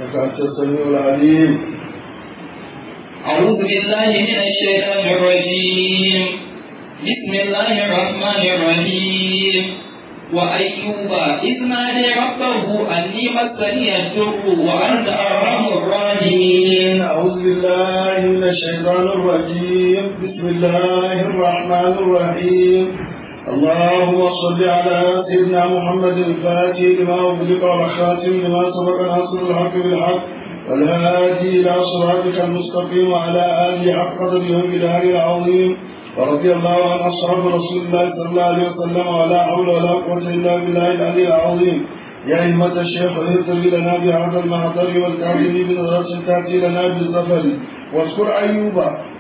إنك أنت السميع العليم أعوذ بالله من الشيطان الرجيم بسم الله الرحمن الرحيم وأيوب إذ نادى ربه أني مسني الضر وأنت أرحم الراحمين أعوذ بالله من الشيطان الرجيم بسم الله الرحمن الرحيم اللهم صل على سيدنا محمد الفاتح لما أغلق والخاتم لما سبق ناصر الحق بالحق والهادي إلى صراطك المستقيم وعلى آله حق قدره وبالهادي العظيم ورضي الله عن أصحاب رسول الله صلى الله عليه وسلم ولا حول ولا قوة إلا بالله العلي العظيم يا أئمة الشيخ اهتم لنا بهذا المحضر والكاظم بنظرة تأتي لنا بالظفر واذكر أيوب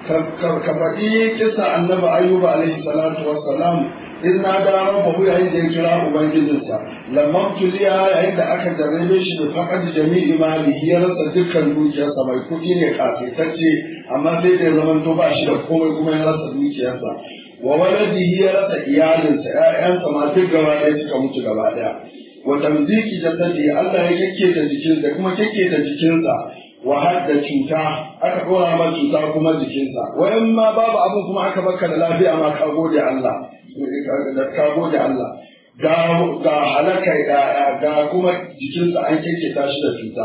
كفئي كسى النبي أيوب عليه الصلاة والسلام إذ نادى ربه عند كرام ubangijinsa lamma tuliya yayin da aka jarrabe shi da faqad jami'i malihi ya rasa dukkan dukiyarsa mai kuɗi ne kafetacce amma sai da zaman to ba shi da komai kuma ya rasa dukiyarsa wa waladihi ya rasa iyalinsa ƴaƴansa ma duk gaba ɗaya suka mutu gaba ɗaya wa tamziki jasadi Allah ya kekketa jikinsa kuma kekketa jikinsa wa hadda cuta aka ɗora ma cuta kuma jikinsa wa in ma babu abin kuma aka baka da lafiya ma ka gode Allah ka gode Allah ga ga halaka ga kuma jikinsa an kekketa shi da cuta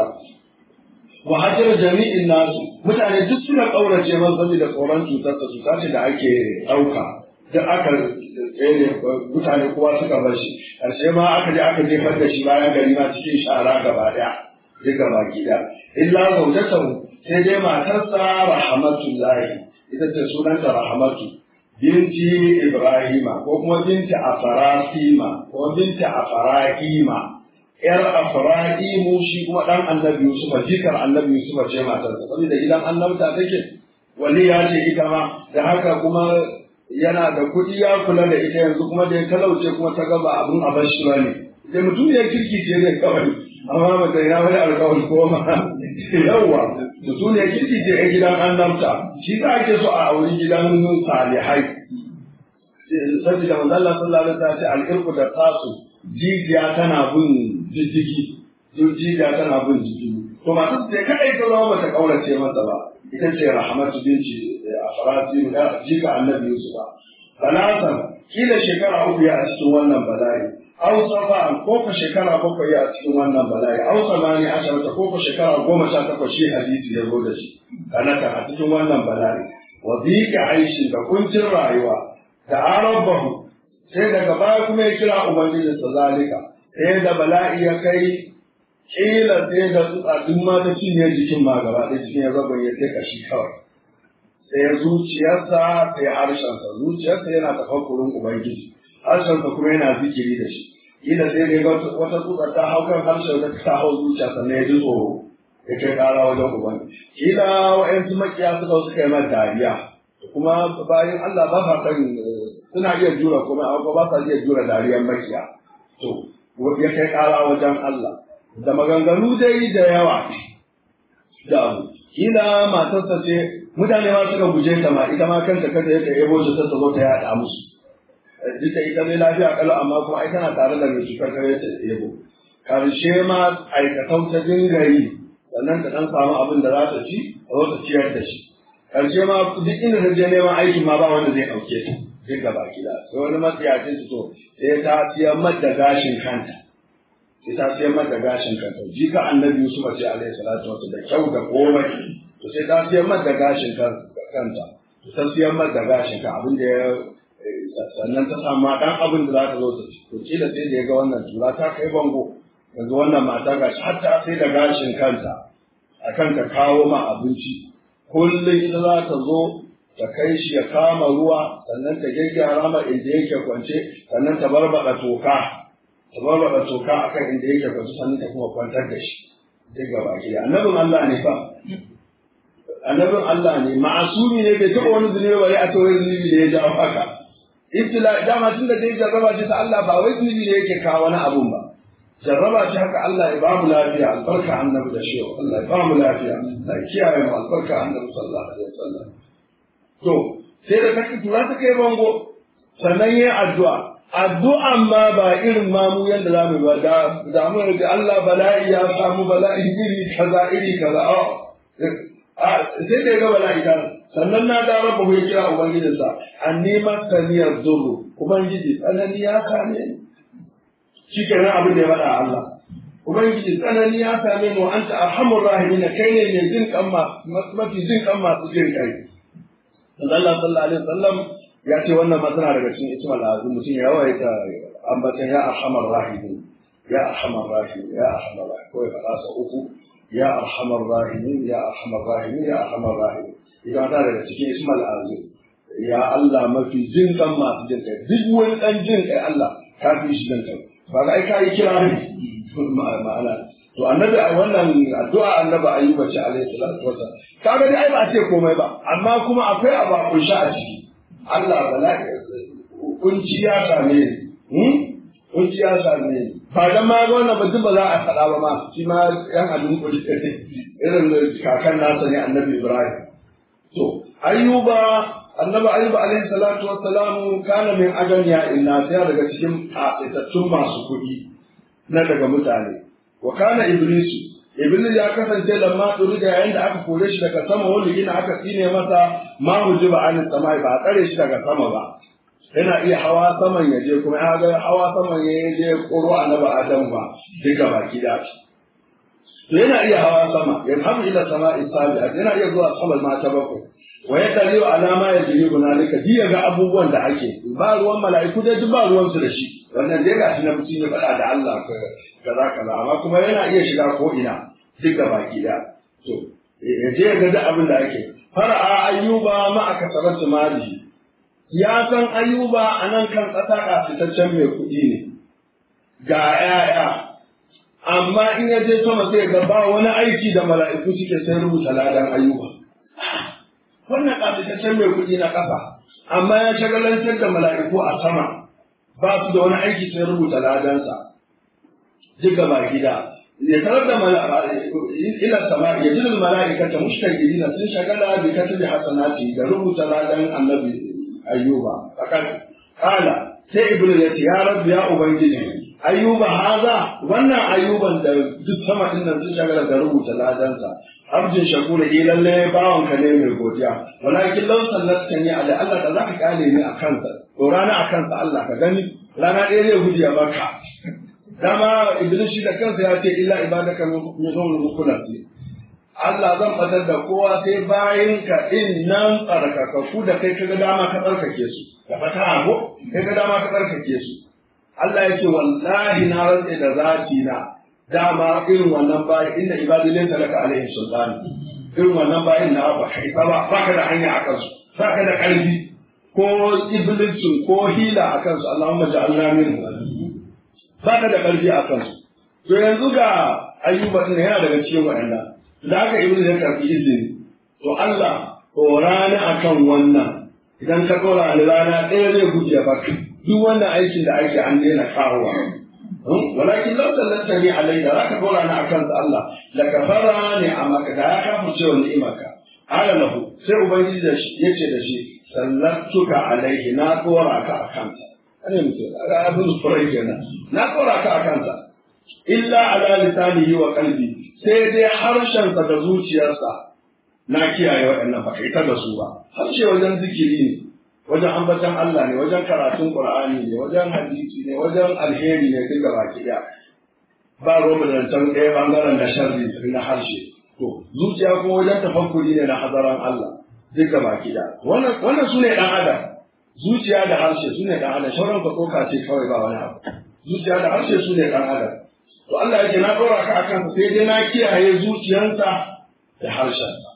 wa hajar jami'in nasu mutane duk suna ƙaurace man saboda tsoron cutarsa cuta ce da ake ɗauka da aka tsere mutane kowa suka bar shi ƙarshe ma aka je aka jefar da shi bayan gari ma cikin shara gaba ɗaya duk gaba gida illa zaujatahu sai dai matarsa rahmatullahi ita ce sunanta rahmatu binti ibrahima ko kuma binti afarasima ko binti afarahima yar afrahimu shi kuma dan annabi yusuf jikar annabi yusuf ce matarsa saboda gidan annabta take wali ya ce ita ma da haka kuma yana da kuɗi ya kula da ita yanzu kuma da ya talauce kuma ta gaba abun a bar shi ba ne da mutum ya kirki ce zai kawai amma ba ta ina wani alkawari ko ma yawwa mutum ya kirki ce a gidan annabta shi ta ake so a auri gidan salihai saboda manzo Allah sallallahu alaihi wasallam ce al'irku da tasu jijiya tana bin jijjigi jijiya tana bin jijjigi to masu ce kadai ta zama bata kaurace masa ba ita ce rahmatu binci a farasi da jika annabi Yusuf balasan kila shekara uku ya a cikin wannan bala'i aw safa ko ko shekara bakwai ya a cikin wannan bala'i aw samani asharata ko ko shekara goma sha takwas shi hadisi ya zo da shi kanaka a cikin wannan bala'i wa dhika aishi da kuncin rayuwa da arabahu sai daga baya kuma ya kira ubangijinsa zalika sai da bala'i ya kai kila sai da tsutsa duk ma ta cinye jikin ma gaba ɗaya cikin ya zagon ya sai kashi kawai sai zuciyarsa sai harshensa zuciyarsa yana tafakkurin ubangiji harshensa kuma yana zikiri da shi kila sai da wata tsutsa ta hau kan harshen da ta hau zuciya sannan ya ji tsoro ya kai ƙara wajen ubangiji kila wa'yansu makiya suka suka yi mata dariya kuma bayan Allah ba sa san suna iya jura kuma amma ba sa iya jura dariyar makiya to ya kai ƙara wajen Allah da maganganu dai da yawa da abu kila matarsa ce mutane ma suka guje ta ma ita ma kanta kada ya yabo ta ta zo ta yada musu duka ita ne lafiya kalau amma kuma ai tana tare da mai cutar kare ta yabo karshe ma aikatau ta dingari sannan ta dan samu abin da za ta ci a zo ta ciyar da shi karshe ma duk inda ta je neman aikin ma ba wanda zai ɗauke ta duk gaba gida sai wani matsiyacin su to sai ta siyar da gashin kanta sai ta siyar mata gashin kanta jika annabi Yusuf ce alaihi salatu wasu da kyau da komai to sai ta siyar mata gashin kanta to ta siyar mata gashin kan abin da ya sannan ta samu dan abin da za ta zo ta ci to kila sai da ya ga wannan tura ta kai bango yanzu wannan mata gashi har ta sai da gashin kanta akan ta kawo ma abinci kullum ita za ta zo ta kai shi ya kama ruwa sannan ta gyaggyara ma inda yake kwance sannan ta barbaɗa toka ta barbaɗa toka akan inda yake kwance sannan ta kuma kwantar da shi duk gaba gida annabin Allah ne fa annabin Allah ne ma'asumi ne bai taɓa wani zunubi bare a tawai zunubi da ya jawo haka ibtila dama tun da dai jarraba ce ta Allah ba wai zunubi ne yake kawo wani abun ba jarraba ce haka Allah ya bamu lafiya albarka annabi da shehu Allah ya bamu lafiya Allah kiyaye mu albarka annabi sallallahu alaihi wasallam to sai da kake tura ta kai bango sannan yayin addu'a addu'an ma ba irin mamu yadda za mu ba da da mu ga Allah bala'i ya samu bala'i iri kaza iri kaza a sai da ga bala'i kan sannan na da rabu ya kira ubangijinsa anni masaniyar zuru ubangiji tsanani ya kame ni shi kenan abin da ya faɗa Allah ubangiji tsanani ya same ni wa anta arhamur rahimin kai ne mai jin kan mafi jin kan masu jin kai Allah sallallahu alaihi wasallam ya ce wannan ma tana daga cikin ismal azim mutum ya yawaita ambatan ya arhamar rahimin ya arhamar rahimin ya arhamar rahimin ko ya faɗa sa uku ya arhamar rahimin ya arhamar rahimin ya arhamar rahimin idan ta daga cikin ismal azim ya Allah mafi jin kan masu jin kai duk wani dan jin kai Allah ka fi shi jin kai ba ga ai kai kira ne ma'ana to annabi a wannan addu'a annabi ayyuba ce alaihi salatu wasallam kaga dai ai ba a ce komai ba amma kuma akwai abu a kunshi a ciki Allah bala'i kunci ya same ni kunci ya same ni ba dan ma ga wannan ba ba za a faɗa ba ma shi ma yan adun kuli irin kakan nasa ne annabi Ibrahim to ayyuba annabi ayyuba alaihi salatu wassalamu kana min ajaniya inna sai daga cikin fitattun masu kuɗi na daga mutane wa kana iblisu iblis ya kasance lamma turida yayin da aka kore shi daga sama wani ina aka tsine masa ma hujiba an sama ba a tsare shi daga sama ba yana iya hawa saman ya je kuma ya ga hawa saman ya je koro annabi adam ba duka baki da shi to yana iya hawa sama ya hamu ila sama'i sabi'a yana iya zuwa sama ma ta bakwai wa ya taliyu alama ya jiri hunalika diya ga abubuwan da ake ba ruwan mala'iku dai duk ba ruwan su da shi wannan dai gashi na mutum ya faɗa da Allah kaza kaza amma kuma yana iya shiga ko ina duk da baki da to ya je ga duk abin da ake fara'a ayyuba ma aka sarrafa mali ya san ayyuba a nan kan ƙasa ƙasitaccen mai kuɗi ne ga 'ya'ya amma in ya je sama sai ga ba wani aiki da mala'iku suke sai rubuta ladan ayyuba wannan ƙasitaccen mai kuɗi na ƙasa amma ya shagalantar da mala'iku a sama ba su da wani aiki sai rubuta ladansa duka ba gida ya tarar da ila sama ya jin mala'ika ta mushtaqili na sun shagala bi katabi hasanati da rubuta ladan annabi ayyuba akan kala sai ibnu ya ce ya rabbi ya ubangiji ayyuba haza wannan ayyuban da duk sama din nan sun shagala da rubuta ladansa abjin shakura eh lalle bawon ka ne mai godiya walakin law sallatka ni ala Allah da zaka kale ni akan sa to rana akan sa Allah ka gani rana ɗaya zai gudu ya baka dama iblis shi da kansa ya ce illa ibadaka min zawul mukulati Allah zan fadar da kowa sai bayin ka din nan tsarkakaku da kai kaga dama ka tsarkake su da fata ko kai kaga dama ka tsarkake su Allah ya ce wallahi na rantse da zati na dama irin wannan bayin inna ibadi laysa laka alaihim sultan irin wannan bayin na ba kai ba ba ka da hanya akan su ba ka da karfi ko iblisin ko hila akan su Allahumma ja'alna minhu ba ka da ƙarfi a kansu. To yanzu ga ayyuba ɗin yana daga cikin waɗanda. Da aka ibnu ya karɓi izini. To Allah ko rana akan wannan idan ka ɗora ni rana ɗaya zai guje baka. Duk wannan aikin da ake an daina kawowa. Walakin lau sallanta ni alai da zaka ɗora ni akan sa Allah la kafara ne a maka da ya kafa cewa ni'imarka. Ala lahu sai ubangiji ya ce da shi sallatuka alaihi na ɗora ka a kansa. ana mutum a abin furai kenan na kora ka a kansa illa ala lisanihi wa qalbi sai dai harshensa da zuciyarsa na kiyaye waɗannan ba kai da su ba harshe wajen zikiri ne wajen ambatan Allah ne wajen karatun Qur'ani ne wajen hadisi ne wajen alheri ne duka baki ɗaya ba roba da can ɗaya bangaren da sharri na harshe to zuciya kuma wajen tafakkuri ne na hazaran Allah duka baki ɗaya wannan wannan sune dan adam zuciya da harshe su ne ɗan adam sauran ka tsoka ce kawai ba wani abu zuciya da harshe su ne ɗan adam to Allah yake na ɗora ka akan sai dai na kiyaye zuciyansa da harshensa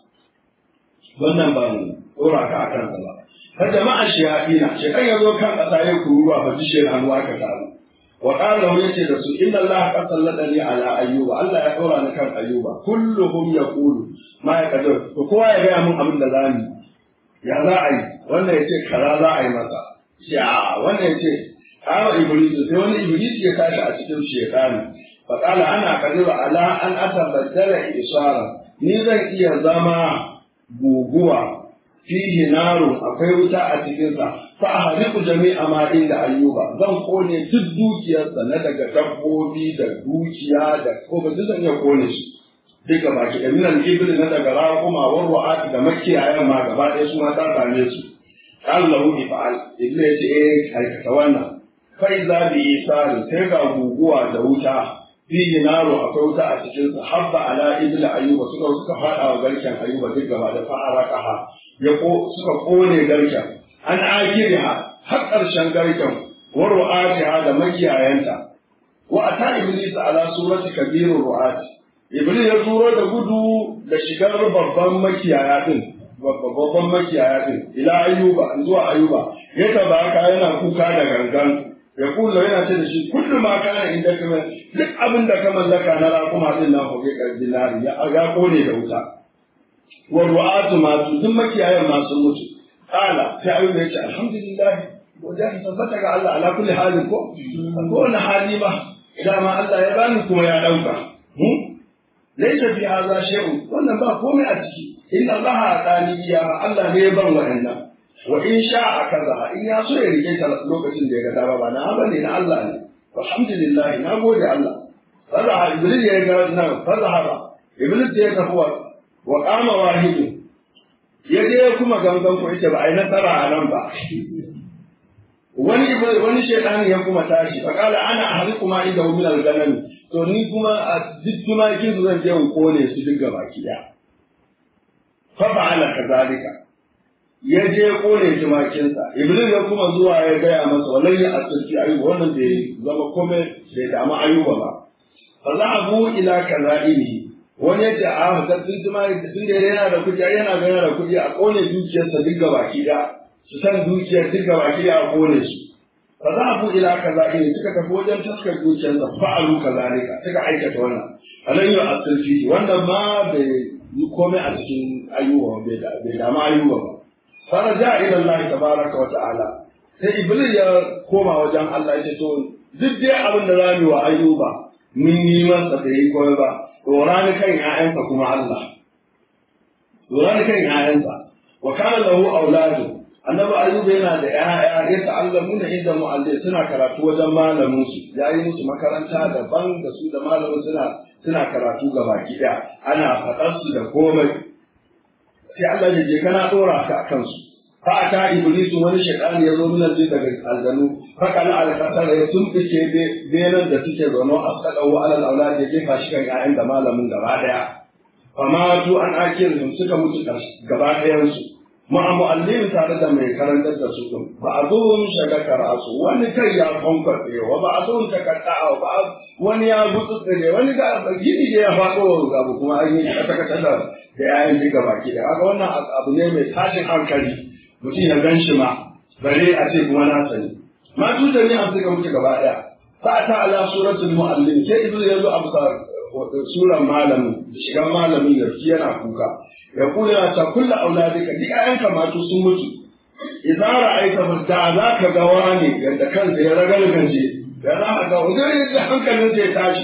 wannan ba mu ɗora ka akan sa ba fa jama'a shayatina shekan ya zo kan ƙasa ya kuruwa ba ji shi hannuwa ka taru wa qala wa yace da su inna Allah qad sallatani ala ayyuba Allah ya ɗora ni kan ayyuba kulluhum yaqulu ma yaqdir to kowa ya ga mun abin da zamu ya za a yi wannan ya ce kaza za a yi masa ya wannan ya ce kawo iblis sai wani iblis ya tashi a cikin shekani fa qala ana qadiru ala an atabaddala isara ni zan iya zama guguwa fihi narun akwai wuta a cikinsa fa ahriqu jami'a ma inda ayyuba zan kone duk dukiyarsa na daga dabbobi da dukiya da ko ba zan iya kone shi duka baki da minan ibil na daga raƙuma wa ru'at da makiyayan ma gaba ɗaya su ma ta same su qala lahu ifa'al ibnu yace eh aikata wannan fa iza bi isari sai ga guguwa da wuta fihi naro akwai wuta a cikin sa habba ala ibil ayyuba suka suka fada wa garken ayyuba duk gaba da fa'araqaha ya ko suka kone garken an akiriha har ƙarshen garken wa ru'atiha da makiyayanta wa ata iblis ala surati kabirur ru'ati iblis ya turo da gudu da shigar babban makiyaya din babban makiyaya din ila ayyuba zuwa ayyuba ya tabaka yana kuka da gangan ya kula yana ce da shi kullu ma kana inda kuma duk abin da ka mallaka na raƙuma din nan hoge dinari ya ga kone da wuta wa ru'atu ma duk makiyayan ma sun mutu kala sai ayyuba ya ce alhamdulillah godiya ta tabbata ga Allah ala kulli halin ko ko wani hali ma idan ma Allah ya bani kuma ya dauka laisa fi hadha shay'un wannan ba komai a ciki inna allaha atani ya Allah ne ya ban wa'annan wa in sha'a kaza in ya so ya rike ta lokacin da ya ga dama ba na haba ne na Allah ne alhamdulillah na gode Allah fara iblis ya ga nan fara haba iblis ya tafi wa wa qama wahidu ya je kuma gangan ko yace ba ai nasara a nan ba wani wani shaytani ya kuma tashi fa kala ana ahlikum inda min al-ganami to ni kuma a duk tumakin su zan je in kone su duk gaba ki daya fa fa'ala kadhalika ya je kone tumakinsa iblis ya kuma zuwa ya gaya masa wallahi a tsarki ayuba wannan bai zama kome bai damu ayuba ba fa za a bu ila kazaihi wani ya ce a ga sun tuma sun da yana da kuɗi yana ga yana da kuɗi a kone dukiyarsa duk gaba ki daya su san dukiyar duk gaba ki daya a kone su fa za a bu ila kazaihi suka tafi wajen taskar dukiyarsa fa'alu kazalika suka aikata wannan alayyu asirfi wannan ma bai yi komai a cikin ayuba bai damu ayuba ba faraja ila Allah tabaraka wa ta'ala sai iblis ya koma wajen Allah ya ce to duk dai abin da zamu wa ayyuba mun yi masa da yi koyi ba dora ni kan ƴaƴansa kuma Allah dora ni kan ƴaƴansa wa kana lahu auladu annabi ayyuba yana da ƴaƴa ya ta'allamuna inda mu'allim suna karatu wajen malamin su yayi musu makaranta daban da su da malamin suna suna karatu gabaki ɗaya ana faɗar su da komai sai Allah ya je kana dora ka akan su fa ata iblisu wani shaytan ya zo min aljin daga aljanu fa kana al kasara ya tumfice benan da suke zono asqada wa alal aulad ya jefa shi kan ƴaƴan da malamin gaba daya fa ma tu an akirin suka mutu gaba dayan su ma mu'allim tare da mai karantar da su din ba a zo shaga karasu wani kai ya kwankwaɗe wa ba a zo ta kaɗa ba wani ya gutsutsure wani ga gini da ya faɗo abu kuma an yi kata-kata da da yayin duka baki da kaga wannan abu ne mai tashin hankali mutum ya gan shi ma bare a ce kuma na sani ma tutar ne an suka mutu gaba daya fa ta ala suratul muallim sai ibnu yazo a bisa suran malamin shigan malamin ya yana kuka ya kula yana ta kullu auladika duk ayanka ma sun mutu idan ra'aita da za ka ga wani yadda kansa ya ragalganje da za ka ga wani da hankalin zai tashi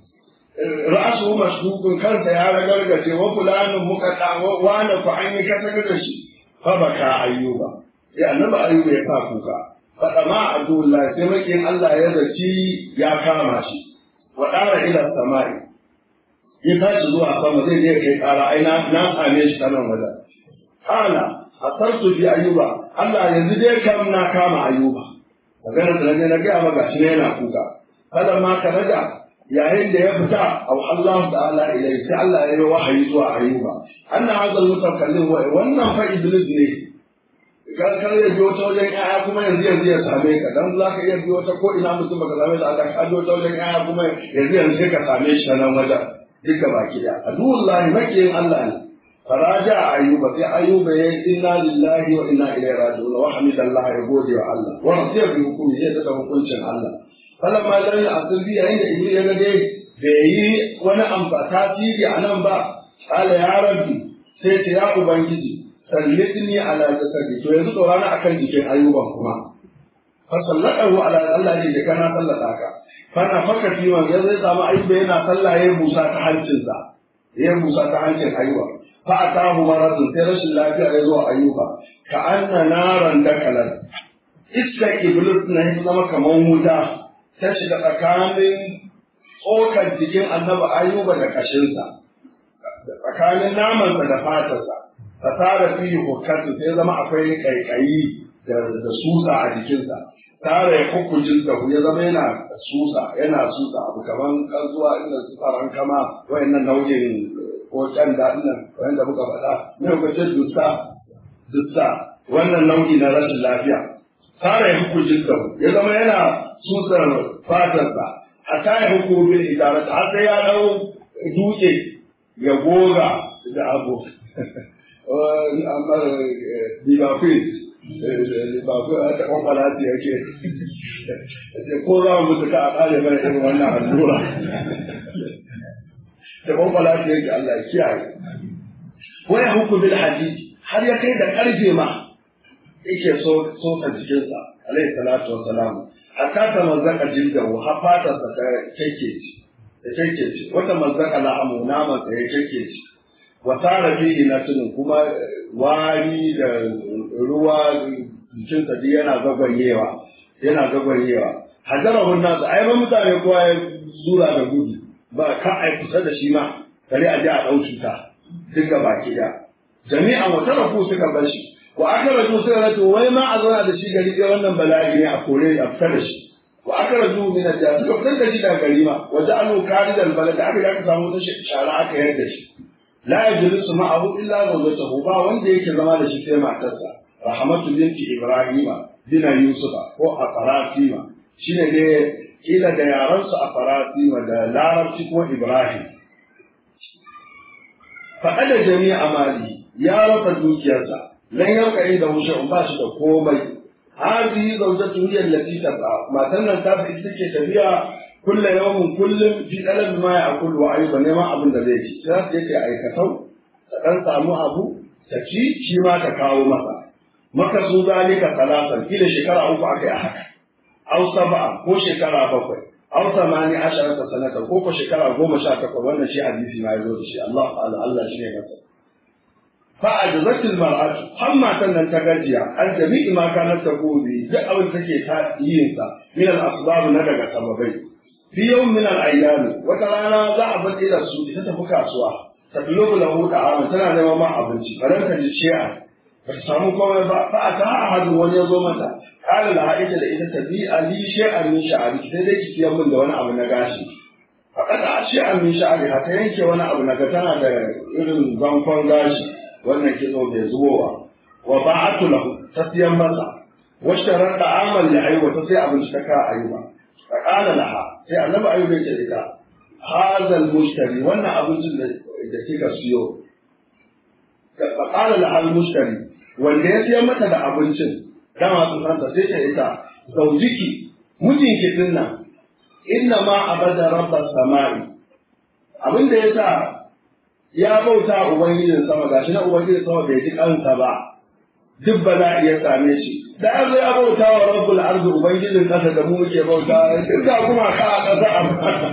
ra'asu masdukun kansa ya ragargaje wa fulanin muka tawo wani ku an yi kasar da shi fa baka ayyuba sai annabi ayyuba ya sa kuka fa ma abdullah sai makin Allah ya zaci ya kama shi wa dara ila samai ya tashi zuwa sama zai je kai kara ai na na same shi sanan wada kana asartu bi ayyuba Allah yanzu dai kam na kama ayyuba magana da na ga maka shi ne yana kuka kada ma ka raja yayin da ya fita aw Allah ta'ala ilai sai Allah ya yi wahayi zuwa ayyuba anna hadha al-mutakallim wa wannan fa iblis ne kar kar ya biyo ta wajen yaya kuma yanzu yanzu ya same ka dan za ka iya biyo ta ko ina mutum baka same shi aka ka biyo ta wajen yaya kuma yanzu yanzu sai ka same shi ta nan wajen duka baki da adullahi makiyin Allah ne faraja ayyuba sai ayyuba ya inna lillahi wa inna ilaihi raji'un wa hamidallah ya gode wa Allah wa radiya bi hukumi ya da hukuncin Allah falamma lam ya'tul bi yayin da iblis ya ga dai bai yi wani amfa tasiri a nan ba qala ya rabbi sai ce ya ubangiji sallitni ala jasadi to yanzu tsorana akan jikin ayyuban kuma fa sallatahu ala Allah ne da kana sallata ka fana faka fi man ya zai samu ayyuba yana sallah ya busa ta hancinsa ya busa ta hancin ayyuba fa atahu maradun sai rashin lafiya ya zo ayyuba ka anna naran dakalan iska iblis na ya zama kamar wuta ta shiga tsakanin tsokar jikin annabi ayyuba da kashinsa tsakanin namansa da fatarsa ta tara fiye hukkatu sai zama akwai kaikayi da susa a jikinsa tara ya hukuncin da ya zama yana susa yana susa abu kaman zuwa inda su tsaron kama wayannan nau'in ko can da nan wanda muka faɗa ne ko ce dusta dusta wannan nau'i na rashin lafiya tara ya hukuncin da ya zama yana susar fatarsa hatta ya hukumu bil idarata har sai ya dau dutse ya goga da abu amma libafis libafis a ta kwakwala su yake ko za mu mutu ka a kare mana irin wannan allura da kwakwala su yake Allah ya kiyaye waya hukun bil hadidi har ya kai da karfe ma yake so so jikinsa alaihi salatu wassalam hatta ta mazzaka jildahu har fatarsa ta kekeci da kekeci wata mazzaka la'amu namansa ya kekeci wa tara fihi natun kuma wari da ruwa jikinsa duk yana zagwayewa yana zagwayewa hajarahun nasu ai ba mutane kowa ya zura da gudu ba ka ai kusa da shi ma kare a ji a ɗau cuta duk ga baki da jami'an wata rafu suka bar shi wa aka raju suka rato wai ma a zauna da shi gari ɗaya wannan bala'i ne a kore a fita da shi wa aka raju min da suka fitar da shi daga gari ma wa ja'alu karidan balad aka ga aka samu ta shara aka yarda shi la yajlisu ma'ahu illa zawjatuhu ba wanda yake zama da shi sai matarsa rahmatu binti ibrahima bina yusufa ko a farasima shine ne kila da yaran su a farasima da larabci ko ibrahim faɗa da jami'a mali ya rasa dukiyarsa lan yanka inda wuce ba shi da komai hadi zawjatu hiya allati taqa matan nan ta fi take tafiya kulla yawmin kullum fi dalal ma ya akulu wa ayuba neman abin da zai ci sai ta yake aikatau ta dan samu abu ta ci shi ma ta kawo masa maka su zalika talatan kila shekara uku aka yi haka aw sab'a ko shekara bakwai aw samani asharata sanata ko ko shekara goma sha takwas wannan shi hadisi ma ya zo da shi Allah ta'ala Allah shi ne masa فأجزت المرأة حما تنن تغجيا عن جميع ما كانت تقول به duk abin da take ta yin sa min al asbab na daga sababai fi yawm min al ayyam wata rana za a bar ila su ita tafi kasuwa ta tulubu lahu ta'ama tana neman ma abinci baran ta ji ciya ba ta samu komai ba fa ta ahadu wani ya zo mata kala la ita da ita tabi ali shay'an min sha'ari sai dai ki siyan min da wani abu na gashi faƙad a shay'an min sha'ari ta yanke wani abu na ga tana da irin zankon gashi wannan kitso bai zubowa wa ba'atu lahu ta siyan masa washtarar da amal ya aiwa ta sai abinci ta ka ayuba fa qala laha sai annabi ayuba ya ce ita hadal mushtari wannan abincin da da kika siyo fa qala laha al mushtari wanda ya siyan mata da abincin dama sun santa sai ta ita zaujiki mijinki din nan inna ma abada rabbas samai abin da yasa ya bauta ubangijin sama gashi na ubangijin sama bai ji kansa ba duk ba za a iya same shi da an zo ya bauta wa rabbul ardi ubangijin kasa da mu muke bauta duk ga kuma ka a kasa a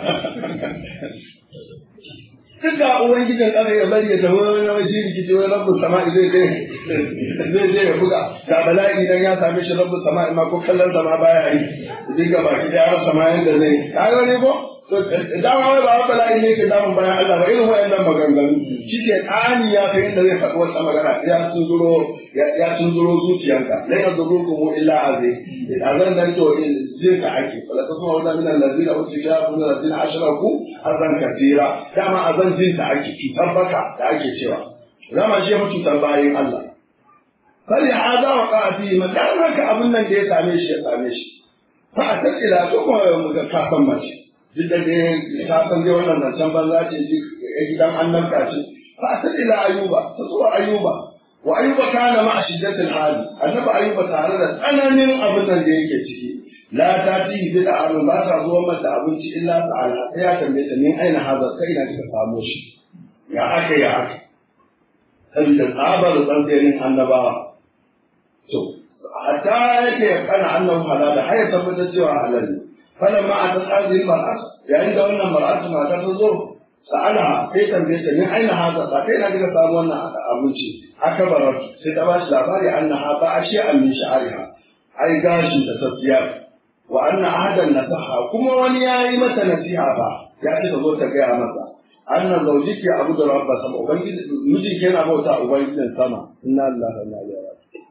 duk ga ubangijin kasa ya bari ya tafi wani wani rikici wani rabbul sama'i zai je zai je ya buga da bala'i idan ya same shi rabbul sama'i ma ko kallon sama baya yi duk ga baki da ya rasa ma yanda zai ka ne ko dama wai ba wata layi ne ke damun bayan Allah ba irin wayannan maganganu shi ke ƙani ya kai inda zai faɗi wata magana ya tunzuro ya tunzuro zuciyanka lai ka zuru kuma illa azai azan dan to jin ka ake wala ta kuma wannan minan lazina wa tishabu min lazina ashraku azan kafira dama azan jin ta ake cutar baka da ake cewa zama shi mu cutar bayan Allah fali hada wa qati madan haka abin nan da ya same shi ya same shi fa a tattila to kuma mu ga kafan mace duk da dai ta san dai wannan zancen banza ce ya gidan annabta ce fa ta ila ayuba ta zuwa ayuba wa ayuba kana ma shiddatil hali annabi ayuba tare da tsananin abin nan da yake ciki la ta ti bi da abin ba ta zuwa mata abinci illa ta'ala sai ya tambaye ta min aina haza kai na kika samu shi ya aka ya aka sabida tsabar tsantsenin annabawa to hatta yake kana annabi halal har ya tabbatar cewa halal ne فلما أتت هذه المرأة يعني ده قلنا المرأة ما تنظر sa'ala sai tambaye ta ni aina haza ba kai na daga samu wannan abinci aka barar sai ta bashi labari annaha ba a shi'a min sha'ariha ai gashin ta tafiya wa anna ahadan nasaha kuma wani yayi mata nasiha ba ya ce ta zo ta gaya masa anna zawjiki abu da rabba sama ubangiji miji yana bauta ubangijin sama inna lillahi wa inna ilaihi raji'un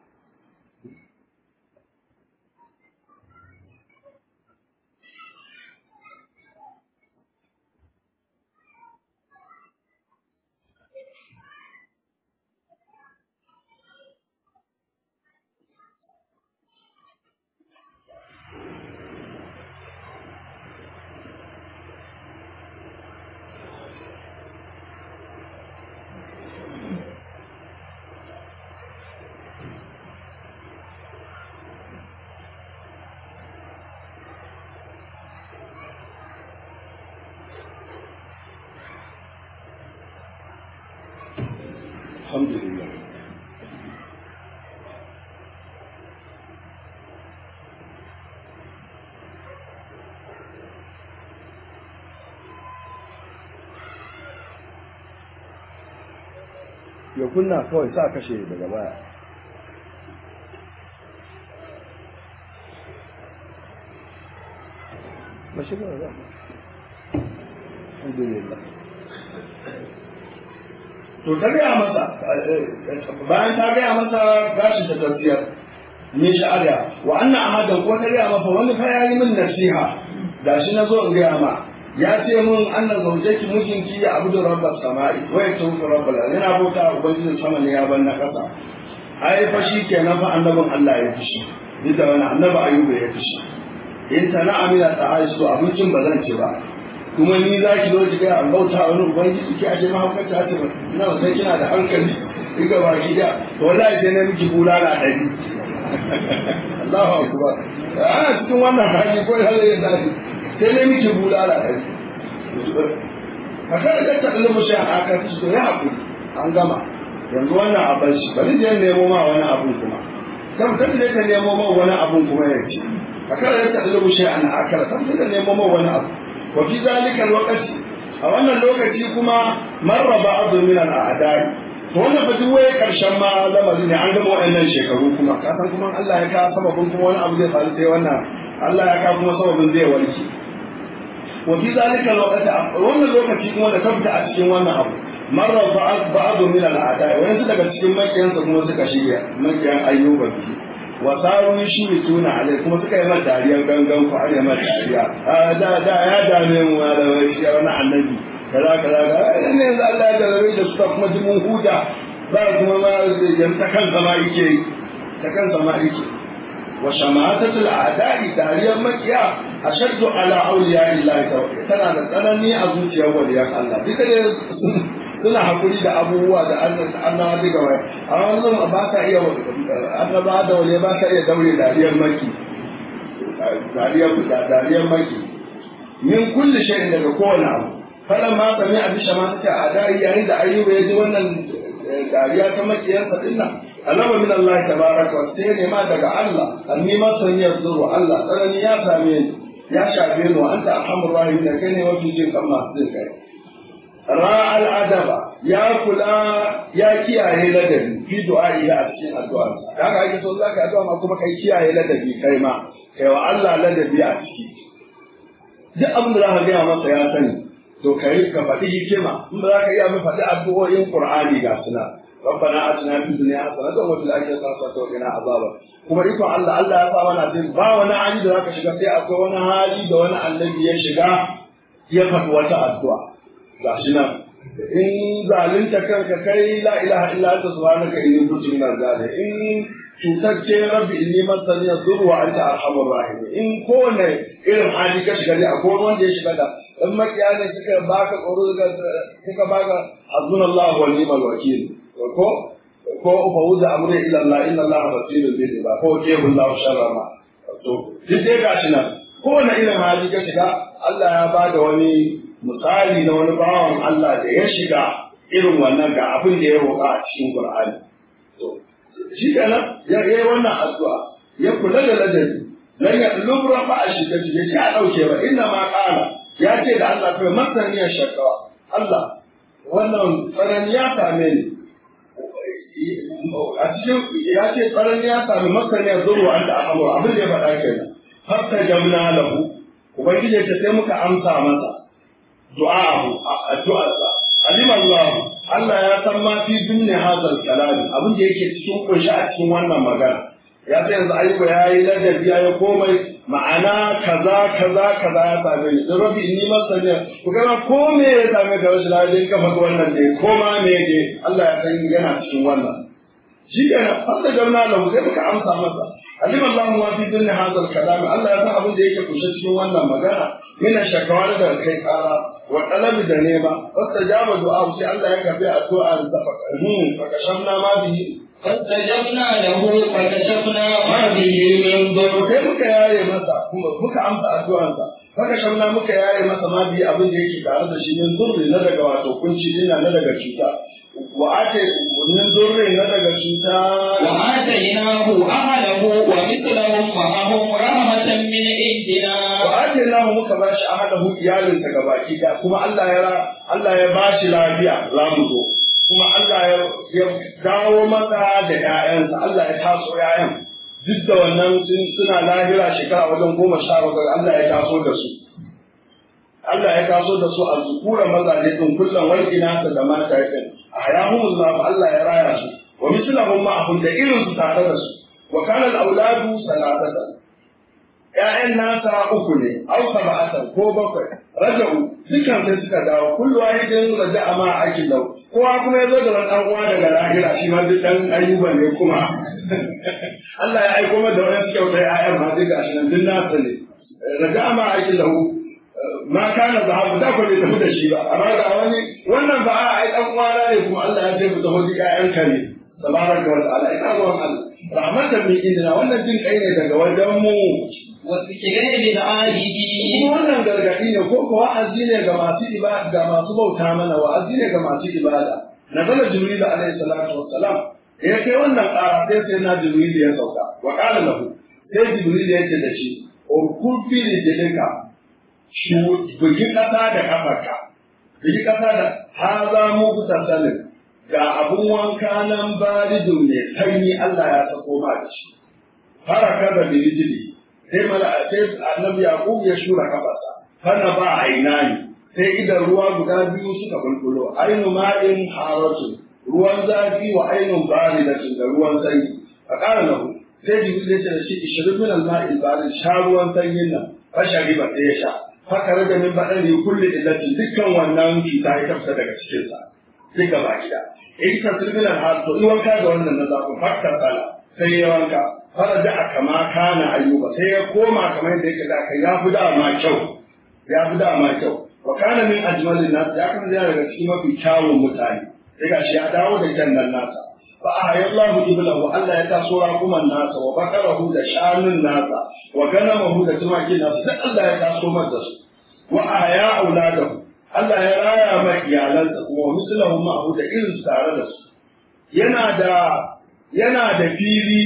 alhamdulillah ya kunna kawai sa kashe daga baya mashi ba za alhamdulillah to ta gaya masa bayan ta gaya masa gashin ta tafiyar min sha'ada wa anna ahadan ko ta gaya masa wani fa yayi min nasiha gashi na zo in gaya ma ya ce mun anna zaujaki mijinki ya abudu rabbas sama'i wa yatufu rabbal yana bauta ubangijin sama ne ya ban na kasa ai fa shi kenan fa annabin Allah ya fushi duk da wani annabi ayyuba ya fushi in ta na amina ta aisu abincin ba zan ci ba kuma ni za ki zo ki ga an bauta wani ubangiji ki aje mahaukata ta ina ba sai kina da hankali diga ba ki da to wallahi sai na miki bulala dari Allahu akbar ana cikin wannan hali ko hali ya dadi sai na miki bulala dari haka da ta kalli mushi a aka ci to ya hakuri an gama yanzu wannan abin shi bari je nemo ma wani abun kuma kan ta je ta nemo ma wani abun kuma ya ce haka da ta kalli mushi a aka kan ta nemo ma wani abu وفي ذلك الوقت a wannan lokaci kuma marra ba'adu min al'adai to wannan fa duk waye karshen ma lamari ne an gama waɗannan shekaru kuma ka san kuma Allah ya ka sababin kuma wani abu zai faru sai wannan Allah ya ka kuma sababin zai warke wa fi zalika alwaqti wannan lokaci kuma da kafta a cikin wannan abu marra ba'adu min al'adai wani daga cikin makiyansa kuma suka shirya makiyan ayyuba biyu wa saru shi ne tuna alai kuma suka yi mata dariyar gangan ku an yi mata dariya da da ya dame mu da wai shi wani annabi kaza kaza kaza ne yanzu Allah ya jarabe da suka kuma ji mun huta ba kuma ma yan ta kan zama yake ta kan zama yake wa shamatatul a'da'i dariyar makiya ashaddu ala awliya illahi tana da tsanani a zuciyar waliyan Allah duka ne suna hakuri da abubuwa da annabawa daga waya a wannan ba ka iya annaba da wale ba ka iya daure dariyar maki dariyar dariyar maki min kulli shay'in daga kowane abu falan ma sami abin shama ta a dari yayin da ayyuba ya ji wannan dariya ta makiyarsa dinnan alama min Allah tabaraka wa sai ne ma daga Allah anni ma saniyar zuru Allah tsanani ya same ni ya shafe ni wa anta arhamur rahimin kai ne mafi jin kan masu jin kai ra'al adaba ya kula ya kiyaye ladabi fi du'a'i a cikin addu'arsa kaga ake so zaka addu'a ma kuma kai kiyaye ladabi kai ma kai wa Allah ladabi a ciki duk abin da zaka gaya masa ya sani to kai ka faɗi hikima in ba za ka iya mu faɗi addu'o'in Qur'ani ga suna ربنا اتنا في الدنيا حسنه وفي الاخره حسنه وقنا عذابا kuma iko Allah Allah ya sa mana din ba wani hali da zaka shiga sai akwai wani hali da wani annabi ya shiga ya faɗi wata addu'a ga shi nan in zalunta kanka kai la ilaha illa anta subhanaka inni kuntu minaz zalimin in cutacce rabbi inni masani yadur wa anta arhamur rahim in kowane irin hali ka shiga dai akwai wanda ya shiga da in makiya ne suka baka tsoro suka baka hasbunallahu wa ni'mal wakil ko ko fa wuza amri ila Allah inna Allah basirun bil ibad ko ke billahu sharra ma to duk dai gashi nan kowane irin hali ka shiga Allah ya bada wani misali na wani bawan Allah da ya shiga irin wannan ga abin da ya roƙa a cikin Qur'ani. To, shi kenan ya yi wannan addu'a ya kula da ladabi dan ya lubra ba a shiga cike shi a ɗauke ba inna ma ƙara ya ce da Allah kai masaniyar shakawa Allah wannan tsanani ya same ni a cikin ya ce tsanani ya sami masani ya zuru an da ahamur abin da ya faɗa kenan hatta jamna lahu ubangiji ta sai muka amsa masa du'a'ahu addu'arsa alim Allah Allah ya san ma fi dunni hadal kalami abin da yake cikin kunshi a cikin wannan magana ya sai yanzu ayyuka ya yi ladabi ya yi komai ma'ana kaza kaza kaza ya same ni don rabbi inni masani ku ga ko me ya same ka rashin lafiya ka faɗi wannan dai ko ma me ne Allah ya san yana cikin wannan shi kenan fasta jauna lahu sai muka amsa masa alim Allah ma fi dunni hadal kalami Allah ya san abin da yake kunshe cikin wannan magana mina shakawa da kai kara wa talabi da nema fasta jaba du'a sai Allah ya kafi addu'a da fa kashamna ma bihi فاستجبنا له فكشفنا ما به من ضر sai muka yaye masa kuma muka amsa addu'ansa haka shamna muka yaye masa ma bi abin da yake tare da shi min zurri na daga wato kunci dina na daga cuta wa ate min zurri na daga cuta وآتيناه أهله ومثلهم معهم رحمة من عندنا wa ate lahu muka bashi ahadahu iyalinsa gabaki da kuma Allah ya Allah ya bashi lafiya za mu zo kuma Allah ya dawo masa da ‘ya'yansa, Allah ya taso ‘ya'yan, duk da wannan suna lahira shekara wajen goma sha bakwai Allah ya taso da su. Allah ya taso da su a zukura mazaje ɗin kullum walƙina ta da mata yakin, a hayahun Allah ya raya su, wa mislahum ma'ahum da irin su tare da su, wa kana auladu salatatan. ‘Ya'yan nasa uku ne, au saba'atan ko bakwai, raja'u dukan sai suka dawo, kullu wahidin raja'a ma akin lau, kowa kuma ya zo da wani ɗan uwa daga lahira shi ma duk ɗan ayyuba ne kuma Allah ya aiko mata wani suke wuta ya'yan ma duk gashi nan duk nasa ne raga ma aikin lahu ma kana zahabu da ko bai tafi da shi ba amma ga wani wannan ba a ai ɗan uwana ne kuma Allah ya ce mu tafi duk ƴaƴanka ne tabaraka wa ta'ala ina ruwan Allah rahmatan min indina wannan jin kai ne daga wajen mu وذكر للعابدين kuma wannan gargaɗi ne ko kuwa wa'azi ne ga masu ibada ga masu bauta mana wa'azi ne ga masu ibada nazala jibril alaihi salatu wassalam ya kai wannan ƙara sai sai na jibril ya sauka wa qala lahu sai jibril ya ce da shi urkul fi rijlika shu bugi kasa da kafarka bugi kasa da haza mu salin ga abun wanka nan baridun ne sanyi Allah ya sako ma da shi haraka da birijili sai mala sai annabi yaqub ya shura kafarsa fana ba ainani sai idan ruwa guda biyu suka bulbulo ainu ma'in haratu ruwan zafi wa ainun baridatin da ruwan sanyi a ƙara lahu sai jibril ya ce da shi ishirin min al-ma'il barid sha ruwan sanyin nan fa shariba sai ya sha fakare da min badani kulli illatin dukkan wannan cuta ya tafsa daga cikin sa sai gaba gida in ka tilbilan har to in wanka da wannan na zafin fakka sala sai ya wanka faraja a kama kana ayyuba sai ya koma kamar yadda yake da kai ya fi dama kyau ya fi dama kyau wa kana min ajmalin nas ya kan zai daga cikin mafi kyawun mutane sai gashi ya dawo da jannan nasa fa ahayallahu iblahu Allah ya taso rakuman nasa wa bakarahu da shanun nasa wa ganamahu da tumakin nasa sai Allah ya taso masa su wa ahaya auladahu Allah ya raya mai iyalansa kuma wa mislahu ma'ahu da irin tare da su yana da yana da fili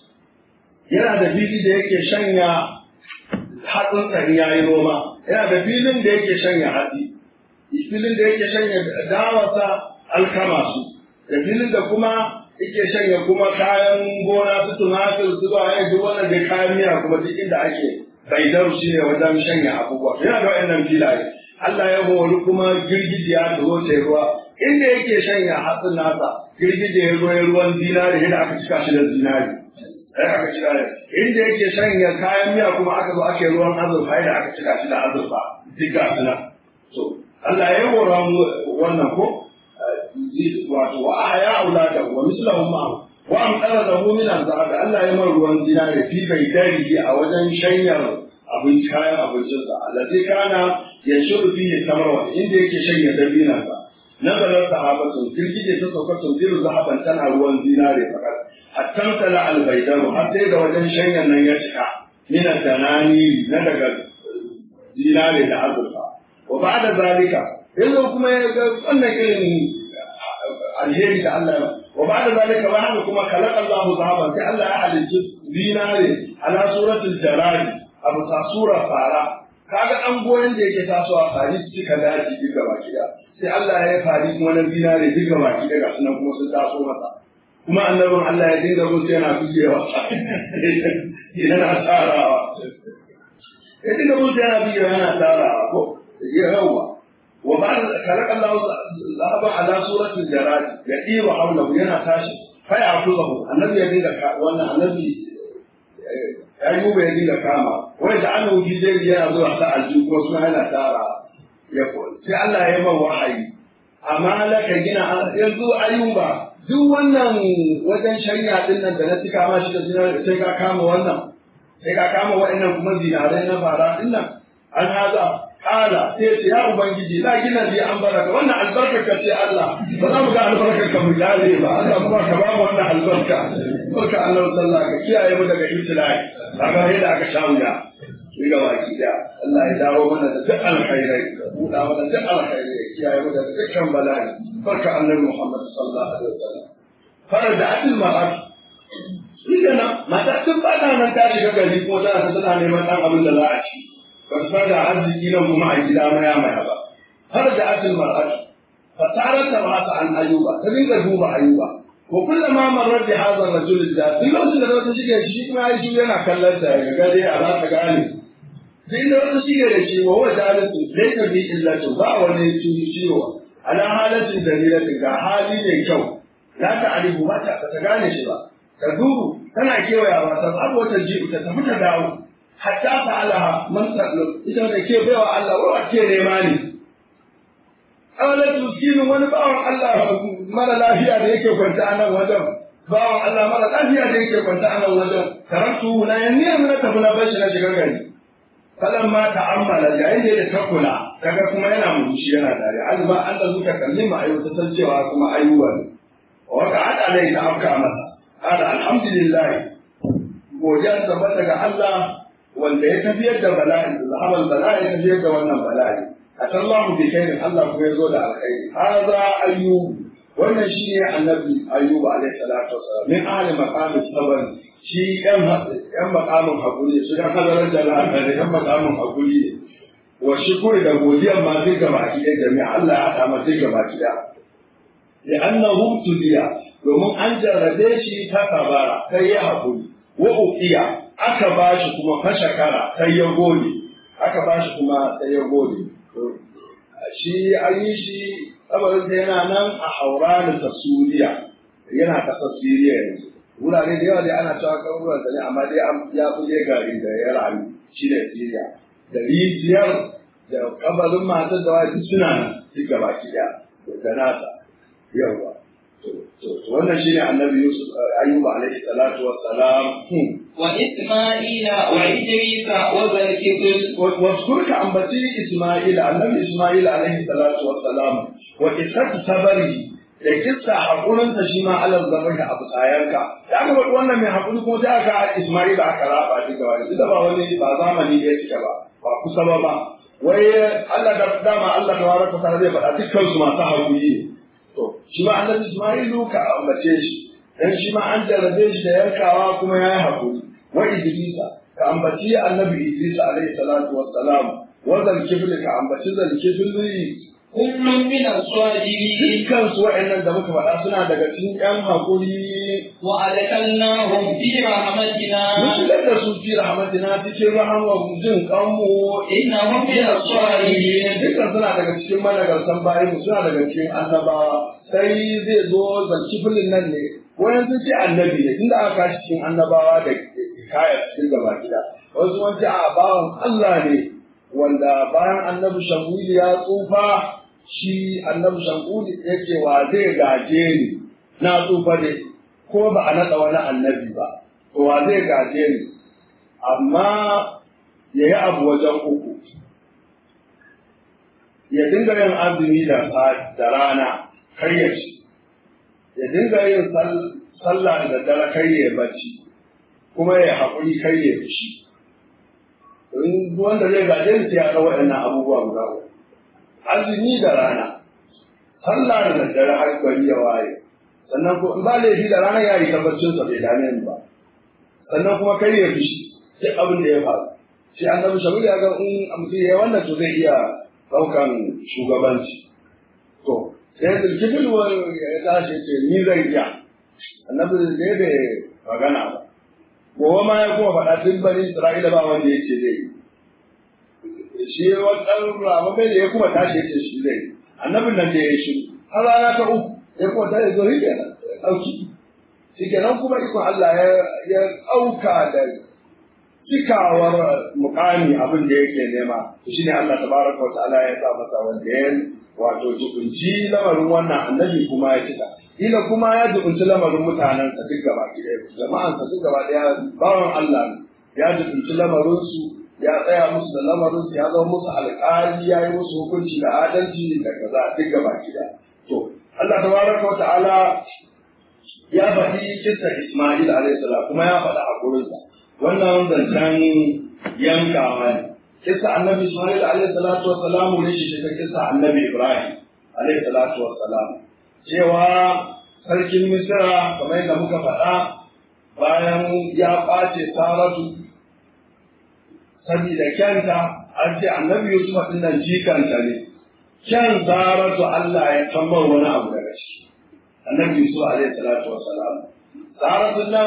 yana da fili da yake shanya hatsin tsari ya yi noma yana da filin da yake shanya hatsi filin da yake shanya dawasa alkama su da filin da kuma yake shanya kuma kayan gona su tumatir su ba ya duk wannan da kayan miya kuma duk inda ake baidar shi ne wajen shanya abubuwa yana da wa'annan filaye Allah ya hori kuma girgijiya da zo ta ruwa inda yake shanya hatsin nasa girgije ya zo ruwan zinari da aka cika shi da zinari sai aka cika da inda yake shanya kayan miya kuma aka zo ake ruwan azurfa da aka cika shi da azurfa duk ga suna so Allah ya hora wannan ko wato wa ahya aulada wa mislahum ma wa amtara lahu min azab Allah ya mar ruwan zinari fi bai dari a wajen shanyar abin kayan abincinsa alladhi kana yashuru fihi tamarwa inda yake shanya dabinansa nazarar sahabatun girgije ta sauka tunziru zahaban tana ruwan zinare fakar hatta tala albaidaru har sai da wajen shanyan nan ya cika min tanani na daga zinare da azurfa wa ba'da zalika yanzu kuma ya ga wannan irin alheri da Allah ya wa ba'da zalika ba haka kuma khalaqa Allahu zahaban sai Allah ya halicci zinare ala suratul jarari abu ta sura fara kaga ɗan goyon da yake tasowa fari suka daji duk gaba gida sai Allah ya yi fari kuma na zinare duk gaba gida ga sunan kuma sun taso masa kuma annabin Allah ya dinga musu yana bugewa yana tsarawa ya dinga musu yana bugewa yana tsarawa ko ya yawa wa ba da kalak Allah zaba ala suratul jarad ya diwa hawlahu yana tashi fa ya akuzahu annabi ya dinga wannan annabi ayyuba ya dinga kama wai da an wuce zai yana zuwa sa aljihu kuma suna yana tara ya sai Allah ya yi man wahayi amma laka gina yanzu ayyuba duk wannan wajen shari'a din nan da na cika ma shi da zinar sai ka kama wannan sai ka kama wa'annan kuma zinarai na fara din nan an haza kala sai ce ya ubangiji la gina bi an baraka wannan albarka ka ce Allah ba za mu ga albarka ka mu gane ba Allah kuma ka ba mu wannan albarka barka Allah sallallahu ka kiyaye mu daga ibtilai kaga yadda aka sha wuya shi ga baki da Allah ya dawo mana da duk alkhairai buɗa mana duk alkhairai ya kiyaye mu daga dukkan bala'i barka annabi Muhammad sallallahu alaihi wasallam fara da atil ma'ar shi kenan mata tun ba ta nan ta shiga gari ko tana ta tana neman dan abin da za a ci ba su da arziki nan kuma a gida maya maya ba fara da atil ma'ar fa tarar ta ba ta an ayuba ta dinga duba ayuba ko kullama marar da hazar rajul da duk lokacin da wata shige shi kuma ya shi yana kallon ta ya ga dai a za ta gane sai da wata shige da shi wa wata halittu zai ta bi illatu ba wani ciwo ala halatin dalilatin ga hali mai kyau za ta alibu ba ta ta gane shi ba ta duru tana kewayawa ta abu wata jibu ta tafi ta dawo hatta ta alaha man sallu ita da ke baiwa Allah wa ke nema ne Awalar tuskinin wani bawan Allah mara lafiya da yake kwanta a nan wajen bawan Allah mara lafiya da yake kwanta a nan wajen taraktu na yan niyyar na tafi na bashi na shiga gari falan ma ta'ammala yayin da ya takula kaga kuma yana murmushi yana dare azuma an da zuka kalli ma ayyuka san cewa kuma ayyuba ne wa ka hada ne ta afka masa ala alhamdulillah godiya tabbata ga Allah wanda ya tafiyar da bala'i da zahaban bala'i ya tafiyar da wannan bala'i atallahu bi khairin Allah kuma ya zo da alkhairi hadha ayyub wannan shi ne annabi ayyuba alaihi salatu wasalam min ahli maqam sabr shi yan yan maqamin hakuri su dan hadarar jala'a da yan maqamin hakuri ne wa shukuri da godiyan ma zai gaba ki da jami'a Allah ya hada ma zai gaba ki da li'annahu tudiya domin an jarrabe shi ta kabara sai ya hakuri wa uqiya aka bashi kuma fashakara sai ya gode aka bashi kuma sai ya gode shi an yi shi kabarinsa yana nan a hauranin ta Suriya yana kasar Siriya yanzu wurare da yawa dai ana cewa kaburin sa ne amma dai ya fi gari da ya rayu shi da Siriya da rijiyar da kabarin matar da wani suna nan duk gaba ki da nasa yawa wannan shine annabi Yusuf Ayyuba alaihi salatu wassalam وإسماعيل وإدريس وذا الكفل واذكرك عن بتي إسماعيل النبي إسماعيل عليه الصلاة والسلام وإسحاق صبره da kissa hakurinsa shi ma alal zabar da abu tsayanka da aka faɗi wannan mai hakuri kuma sai aka Ismail aka raba shi gaba da da ba wani ba zamani da yake ba ba kusa ba ba wai Allah da dama Allah tabaraka ta'ala zai faɗa dukkan su masu hakuri to shi ma annabi Ismailu ka ambace shi dan shi ma an jarrabe shi da yankawa kuma yayi hakuri wa Idrisa ka ambaci annabi Idris alaihi salatu wassalam wa zal kifli ka ambaci zal kifli كل من الصادقين dukkan su wa'annan da muka faɗa suna daga cikin ƴan hakuri وأدخلناهم في رحمتنا mun shigar da su fi rahmatina cikin rahama jin kanmu إنهم من الصالحين dukkan suna daga cikin managartan bayan mu suna daga cikin annabawa sai zai zo zanci filin nan ne wayan sun ce annabi ne tunda aka kashi cikin annabawa da kaya cikin gaba gida wasu sun ce a bawan Allah ne wanda bayan annabi shanguli ya tsufa shi annabi shanguli ya ce wa zai gaje ni na tsufa ne ko ba a naɗa wani annabi ba to wa zai gaje ni amma ya yi abu wajen uku ya dinga yin azumi da da rana kar ya ci ya dinga yin sallah da dare kar ya bacci kuma ya haƙuri kar ya fushi in wanda zai gaje ni sai ya ga waɗannan abubuwa guda uku azumi da rana sallah da daddare har gari ya waye sannan ko in ba laifi da rana ya yi tabbacin sa bai dame ni ba sannan kuma kar ya fushi duk abin da ya faru shi annabi shabil ya ga in mutum ya wannan to zai iya ɗaukan shugabanci to sai zulkifil ya tashi ce ni zan iya annabi ne bai magana ba gobe ma ya kuma faɗa tun bani isra'ila ba wanda ya ce zai yi shi wannan ramabai da ya kuma tashi ya ce shi zai yi annabin nan da ya yi shi har rana ta uku ya kuma tashi zo shi kenan ɗauki shi kenan kuma ikon Allah ya ɗauka da cikawar mukami abin da yake nema shi ne Allah tabaraka wa ta'ala ya sa masa wanda ya wato jibinci lamarin wannan annabi kuma ya cika ila kuma ya jibinci lamarin mutanen sa duk gaba ɗaya jama'an sa duk gaba ɗaya bawan Allah ne ya jibinci lamarin su ya tsaya musu da lamarin su ya zama musu alƙali ya yi musu hukunci da adalci da kaza duk gaba ɗaya to Allah tabaraka wa ta'ala ya faɗi kisa Ismail alaihi salam kuma ya faɗi hakurinsa wannan zancen yankawa ne kisa annabi Ismail alaihi salatu wa salam ne shi ta kisa annabi Ibrahim alaihi salatu wa salam cewa sarkin Misra kamar yadda muka faɗa bayan ya ɓace Saratu saboda kyanta an ce annabi Yusuf ɗin nan jikanta ne kyan Saratu Allah ya tambar wani abu daga ciki annabi Yusuf alaihi salatu wa salam Saratu nan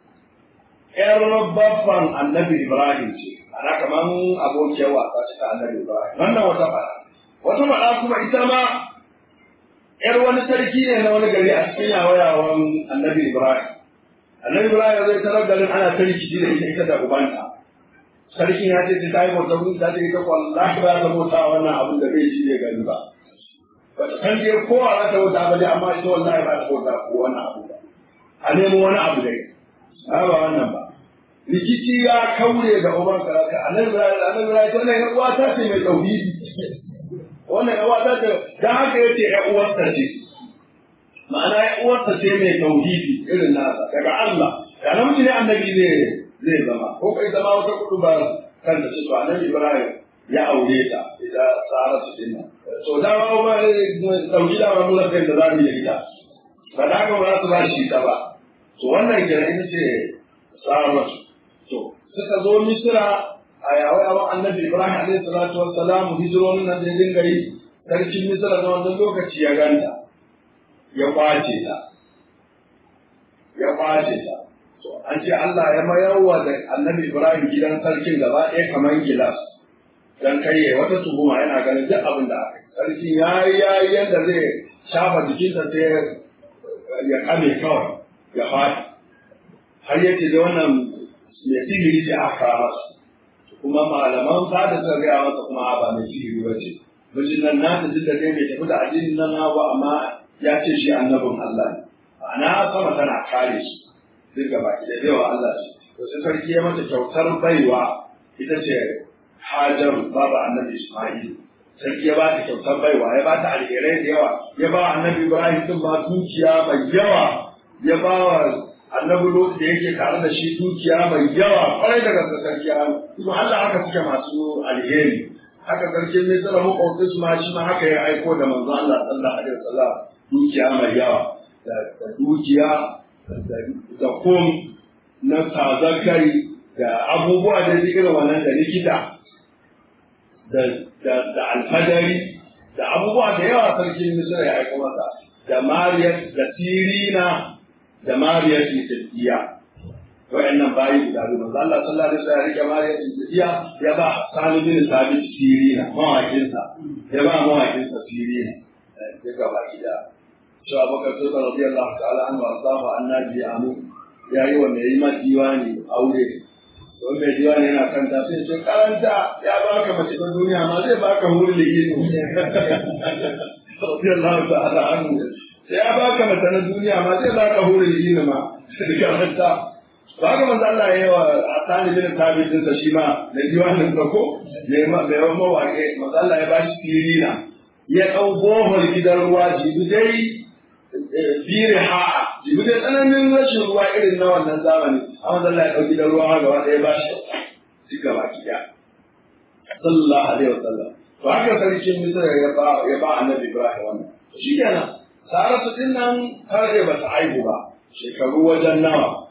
ƴar baffan annabi Ibrahim ce ana kaman abokiyar wasa ce ta annabi Ibrahim wannan wata fada wata fada kuma ita ma ƴar wani sarki ne na wani gari a cikin yawayawan annabi Ibrahim annabi Ibrahim zai tarar garin ana ta rikici da ita ita da ubanta sarkin ya ce ta yi bauta mun ta ce ita wallahi ba ta bauta wannan abin da bai shi ne gani ba ba ta san dai kowa za ta bauta ba dai amma ita wallahi ba ta bauta ko wannan abu ba a nemo wani abu dai ba wannan ba rikici ya kaure da uban karaka annabi annabi rai wannan ya uwa ta ce mai tauhidi wannan ya uwa ta ce dan haka yace ya uwar ta ce ma'ana ya uwar ta ce mai tauhidi irin nasa daga Allah da namiji ne annabi ne zai zama ko kai zama wata kudu ba kan da ce to annabi Ibrahim ya aure ta ita Saratu din nan to da ba ba tauhida ba mu da kai da zamu yi ita ba da ga ba su ba shi ta ba to wannan kenan ita ce Saratu To, suka zo Misira a yawai abin annabi Ibrahim alaihi salatu wassalam hijironin nan da ya dinga yi sarkin Misira na wannan lokaci ya ganta, ya kwace ta, ya kwace ta. To, an ce Allah ya mayarwa da annabi Ibrahim gidan sarkin gaba ɗaya kamar gilas. Dan kai wata tuhuma yana ganin duk abin da aka yi. Sarkin ya yi ya yi yadda zai shafa jikinsa sai ya kame kawai, ya faɗi. Har yace da wannan mai sihiri ce aka kawo masa kuma malaman fada suka gaya masa kuma ba mai sihiri ba ce mijin nan na tafi da dai mai tafi da addinin nan na ba amma ya ce shi annabin Allah ne ma'ana sama tana kare shi duk gaba ki da yawa Allah ce to sai sarki ya mata kyautar baiwa ita ce Hajar baba annabi Isma'il sarki ya ba ta kyautar baiwa ya ba ta alherai da yawa ya ba annabi Ibrahim din ma dukiya mai yawa ya ba wa annabi Lot da yake tare da shi dukiya mai yawa kwarai daga sarki kuma Allah haka suke masu alheri haka sarkin Misra makwabcin su ma shi ma haka ya aiko da manzo Allah sallallahu alaihi wasallam dukiya mai yawa da dukiya da kom na tazakari da abubuwa da irin wannan da likita da alfadari da abubuwa da yawa sarkin Misra ya aiko masa da Mariyat da Sirina da Mariya Siddiya wa'annan bayi guda biyu manzo Allah sallallahu alaihi wasallam ya rike Mariya Siddiya ya ba Sani bin Sabit Sirina mawakin sa ya ba mawakin sa Sirina ya ga baki da shi Abu Bakar radiyallahu ta'ala anhu asafa annabi amu yayi wa mai ma diwani aure don mai diwani yana kanta sai ce karanta ya baka mace ta duniya ma zai baka hurin ligini radiyallahu ta'ala anhu sai ya baka mata na duniya ma zai baka hurin yin ma da karanta ba ga manzo Allah yayi wa asani bin tabi'in sa shi ma da diwanin sa ko ne ma da yawan mawaƙe manzo Allah ya bashi tirina ya dau bohol gidan ruwa jibi dai bire ha jibi dai tsananin rashin ruwa irin na wannan zamani amma manzo Allah ya dau gidan ruwa gaba ɗaya ba shi duk gaba kiya sallallahu alaihi wasallam to haka sarkin Misra ya ba ya ba annabi Ibrahim wannan shi kenan Saratu din nan har da bata aihu ba, shekaru wajen nawa,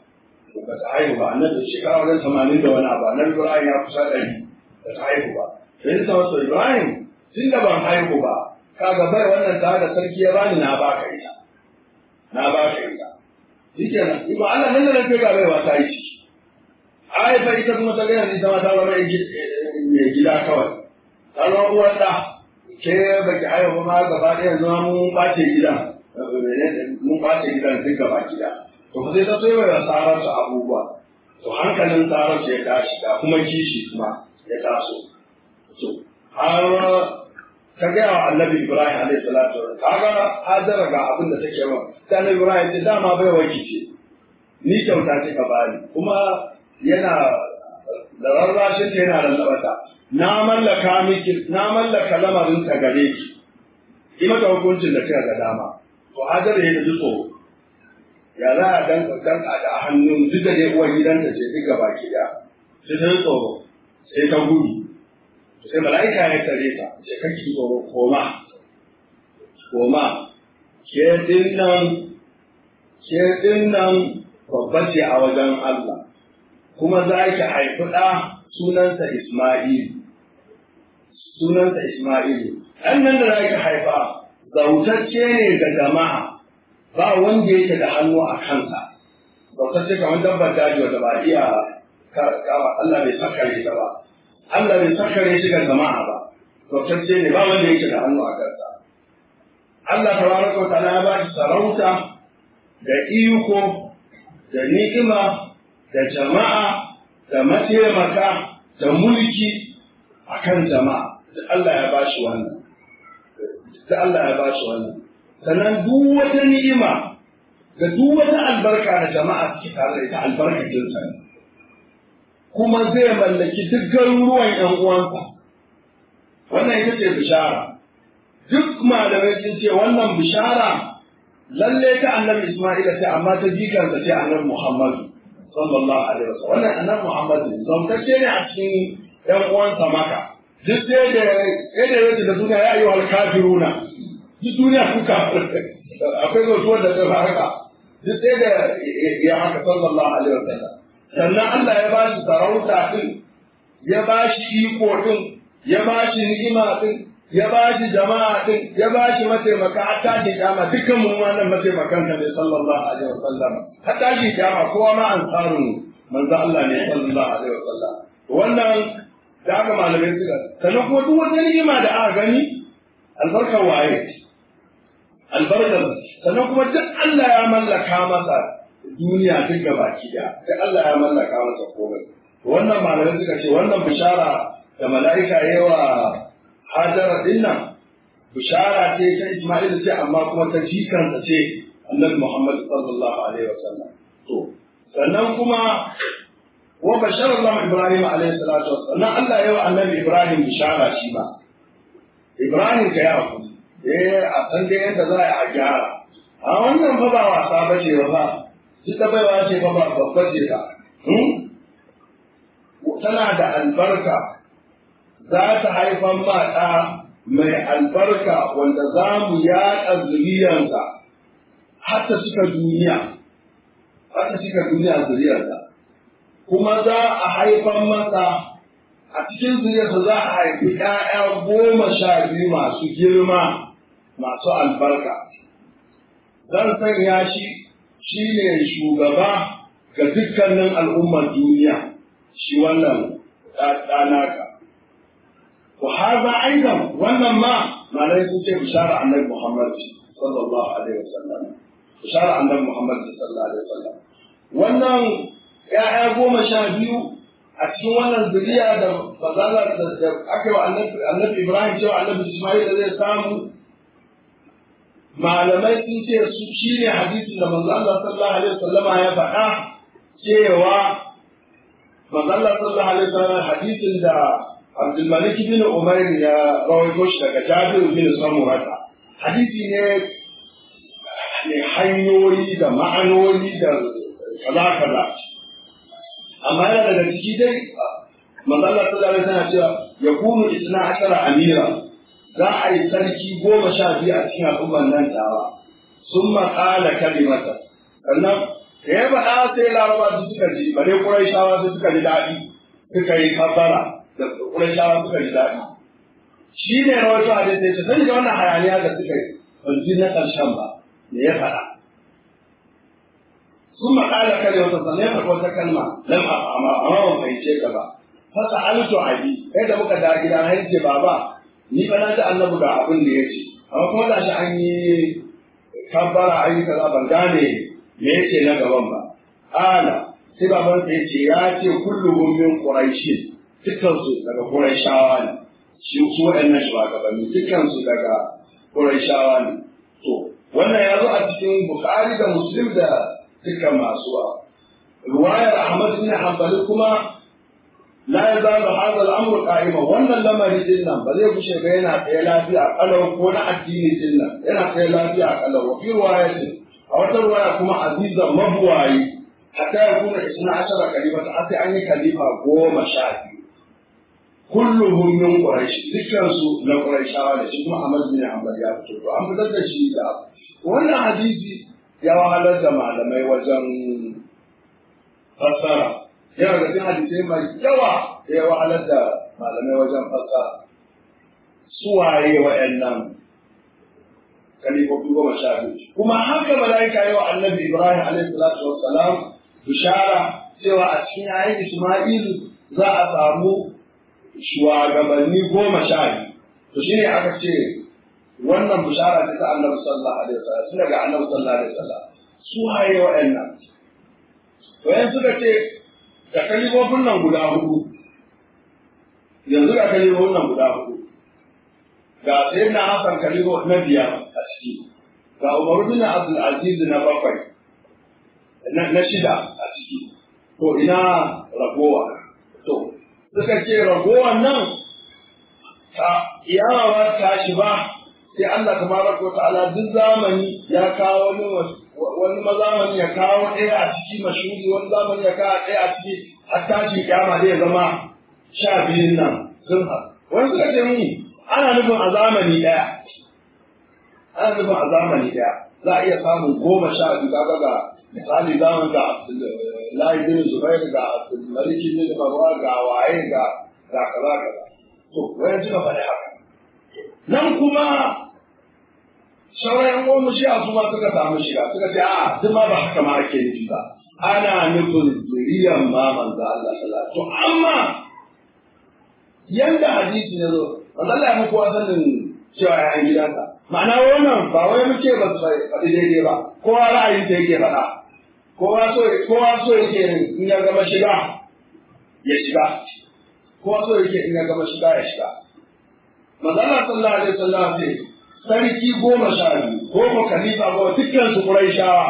ba ta haihu ba annabi shekara wajen tamanin da wani abu annabi ibrahim ya kusa ɗari ba ta haihu ba sai ta wasu ibrahim tun da ban haihu ba kaga bai wannan ta da sarki ya bani na baka ita na baka ita shikenan ibo Allah nan da nan kai ga bai wata yi ciki ai fa ita kuma ta gaya ni ta ta zama mai gida kawai ta zama uwar da ke baki haihu ma gaba ɗaya yanzu mun ɓace gidan mun ɓace gidan duk gaba gida to fa sai ta so yawa sararsa abubuwa to hankalin sararsa ya tashi da kuma kishi kuma ya taso to har ka gaya wa annabi ibrahim alaihi salatu wa kaga hajara ga abin da take wa sai annabi ibrahim ce dama bai waki ce ni kyauta ce ka bani kuma yana da rarrashin ta yana lallabata na mallaka miki na mallaka lamarin ta gare ki yi mata hukuncin da kika ga dama to hajara ya ji tsoro ya za a dan danka da hannun duk da dai uwar gidanta ce duk gaba ki da sai ta tsoro sai ta gudu sai mala'ika ya tare ta sai kake tsoro koma koma ke dinnan ke dinnan babba ce a wajen Allah kuma za ki haifi ɗa sunansa Isma'il sunansa Isma'il ɗan nan da za ki haifa zautacce ne ga jama'a ba wanda yake da hannu a kansa zautacce kamar dabbar daji wanda ba iya Allah bai sakare ta ba Allah bai sakare shi ga jama'a ba zautacce ne ba wanda yake da hannu a kansa Allah tabaraka wa ta'ala ya ba shi sarauta da iko da ni'ima da jama'a da mataimaka da mulki akan jama'a da Allah ya ba shi wannan da Allah ya ba shi wannan sannan duk wata ni'ima da duk wata albarka da jama'a suke tare da ita albarkacin sa kuma zai mallaki duk garuruwan ƴan uwansa wannan ita ce bishara duk malamai sun ce wannan bishara lalle ta annabi Isma'ila ce amma ta jikarsa ce annabi Muhammadu sallallahu alaihi wasallam wannan annabi Muhammadu zamtacce ne a cikin ƴan uwansa maka duk sai da sai da yake da duniya ya ayyuhal kafiruna duk duniya kuka akwai zotuwar da ta haka duk sai da ya haka sallallahu alaihi wasallam sannan Allah ya ba shi sarauta din ya ba shi iko din ya ba shi ni'ima din ya ba shi jama'a din ya ba shi mataimaka har tashi kiyama dukkan mu wannan mataimakan ka ne sallallahu alaihi wasallam har tashi kiyama kowa ma an tsarun manzo Allah ne sallallahu alaihi wasallam wannan da aka malamai suka sannan kuma duk wata ni'ima da aka gani albarkar waye albarkar sannan kuma duk Allah ya mallaka masa duniya duk gaba ki da duk Allah ya mallaka masa komai wannan malamai suka ce wannan bishara da mala'ika yawa hajara dinnan bishara ce ta Isma'il ce amma kuma ta jikansa ce Annabi Muhammad sallallahu alaihi wasallam to sannan kuma wa bashara Allah Ibrahim alaihi salatu wasallam Allah yawa Annabi Ibrahim bishara shi ba Ibrahim ka ya hakuri eh a san dai yadda za a gyara a wannan fa ba wasa ba ce ba duk da baiwa ce ba ba babba ce ta tana da albarka za ta haifan ma ɗa mai albarka wanda za mu yaɗa zuriyarsa har ta cika duniya har ta cika duniya zuriyarsa kuma za a haifan masa a cikin zuriyarsa za a haifi ‘ya'ya goma sha biyu masu girma masu albarka zan sanya shi shi ne shugaba ga dukkanin al'ummar duniya shi wannan ɗanaka وهذا أيضا wannan ma malai sun ce bishara annabi Muhammad sallallahu alaihi wasallam bishara annabi Muhammad sallallahu alaihi wasallam wannan ya'ya goma sha biyu a cikin wannan zuriya da bazala da aka yi wa annabi Ibrahim cewa annabi Ismail da zai samu malamai sun ce su shine hadisin da manzo Allah sallallahu alaihi wasallam ya faɗa cewa manzo Allah sallallahu alaihi wasallam hadisin da Abdulmalik bin Umar ya rawaito shi daga Jabir bin Samurata. Hadisi ne ne hanyoyi da ma'anoni da kaza kaza. Amma yana daga ciki dai manzo Allah sallallahu alaihi wasallam cewa yakunu isna ashara amira za a yi sarki goma sha biyu a cikin al'ummar nan tawa sun maƙala kalimata sannan da ya faɗa sai laraba su suka ji bare ƙuraishawa su suka ji daɗi suka yi kafara da ƙuraishawa suka ji daɗi shi ne rawaito a daidai ce sani da wannan hayaniya da suka yi ban ji na ƙarshen ba me ya faɗa sun maƙala kare wata sannan ya faɗi wata kalma lam amma ban fahimce ka ba fasa alto abi kai da muka da gida na yace baba ni ba na ji annabi ga abin da ya ce amma kuma da shi an yi kabbara an yi kaza ban gane me yace na gaban ba ala sai baban sa yace ya ce kulluhum min quraishin dukkan su daga quraishawa ne shi su waɗannan shugabanni dukkan su daga quraishawa ne to wannan ya zo a cikin bukhari da muslim da dukkan masu ruwayar ahmad bin hanbali kuma la yazalu hadha al-amru qa'ima wannan lamari din nan ba zai kushe ba yana tsaye lafiya kalau ko na addini din nan yana tsaye lafiya kalau wa fi riwayatin a wata ruwaya kuma azizan mabuwayi hatta ya kuna isna ashara kalifa ta sai an yi kalifa goma sha biyu kulluhum min quraish dukkan su na quraishawa da shi kuma Ahmad bin Hanbal ya fito to an fitar da shi da wannan hadisi ya wahalar da malamai wajen fassara yana da cikin hadisai mai yawa da ya wahalar da malamai wajen fassara suwaye wa'annan kalifofi goma sha biyu kuma haka mala'ika yi wa annabi ibrahim alaihi salatu wassalam bishara cewa a cikin yayin isma'ilu za a samu shugabanni goma sha biyu to shine aka ce wannan bishara ce ta annabi sallallahu alaihi wasallam tun daga annabi sallallahu alaihi wasallam su haye wa'annan to yan suka ce da kalifofin nan guda hudu yanzu ga kalifofin nan guda hudu ga sayyidina hasan kalifo na biyar a ciki ga Umar bin Abdul Aziz na bakwai na shida a ciki to ina ragowa to suka ce ragowan nan ta iyawa ta shi ba sai Allah tabaraka wa ta'ala duk zamani ya kawo wani wani mazamani ya kawo ɗaya a ciki mashuri wani zamani ya kawo ɗaya a ciki har tashi kyama zai zama sha biyun nan sun wani suka ce mini ana nufin a zamani ɗaya ana nufin a zamani ɗaya za a iya samun goma sha biyu kaga ga misali zaman ga Abdullahi bin Zubair ga Abdulmalik bin Marwa ga waye ga ga kaza kaza to wani suka faɗi haka nan kuma sauran goma shi a su ma suka samu shiga suka ce a duk ma ba haka ma ake nufi ba ana nufin zuriyan ma manzo Allah sallallahu to amma yanda hadisi ne zo manzo Allah ya muku wasanin cewa ya gidansa ma'ana wannan ba wai muke ba su faɗi daidai ba kowa ra'ayin ta yake faɗa kowa so kowa so yake in ya gama shiga ya shiga kowa so yake in ya gama shiga ya shiga manzo Allah sallallahu alaihi wasallam ce sarki goma sha biyu ko ko khalifa ko dukkan su quraishawa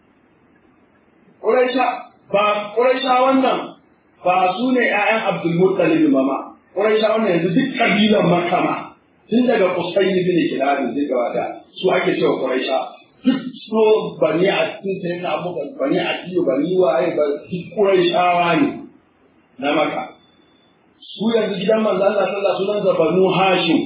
quraisha ba quraisha wannan ba su ne ƴaƴan Abdul Muttalib ba ma quraisha wannan yanzu duk kabilan Makka ma tun daga Qusay bin Kilab zai gaba da su ake cewa quraisha duk so bani a cikin sai na Abu bani a cikin bani waye ba duk quraishawa ne na Makka su yanzu gidan manzo Allah sallallahu alaihi wasallam banu Hashim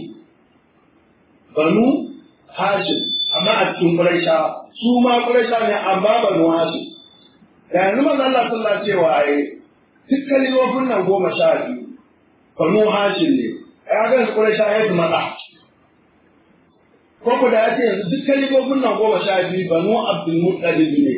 banu Hashim amma a cikin Quraisha su ma Quraisha ne amma banu Hashim da yanzu manzo Allah sallallahu alaihi cewa ai duk kalifofin nan goma sha biyu banu Hashim ne ya ga su Quraisha ya yi mata ko ko da yace yanzu duk kalifofin nan goma sha biyu banu Abdul Muttalib ne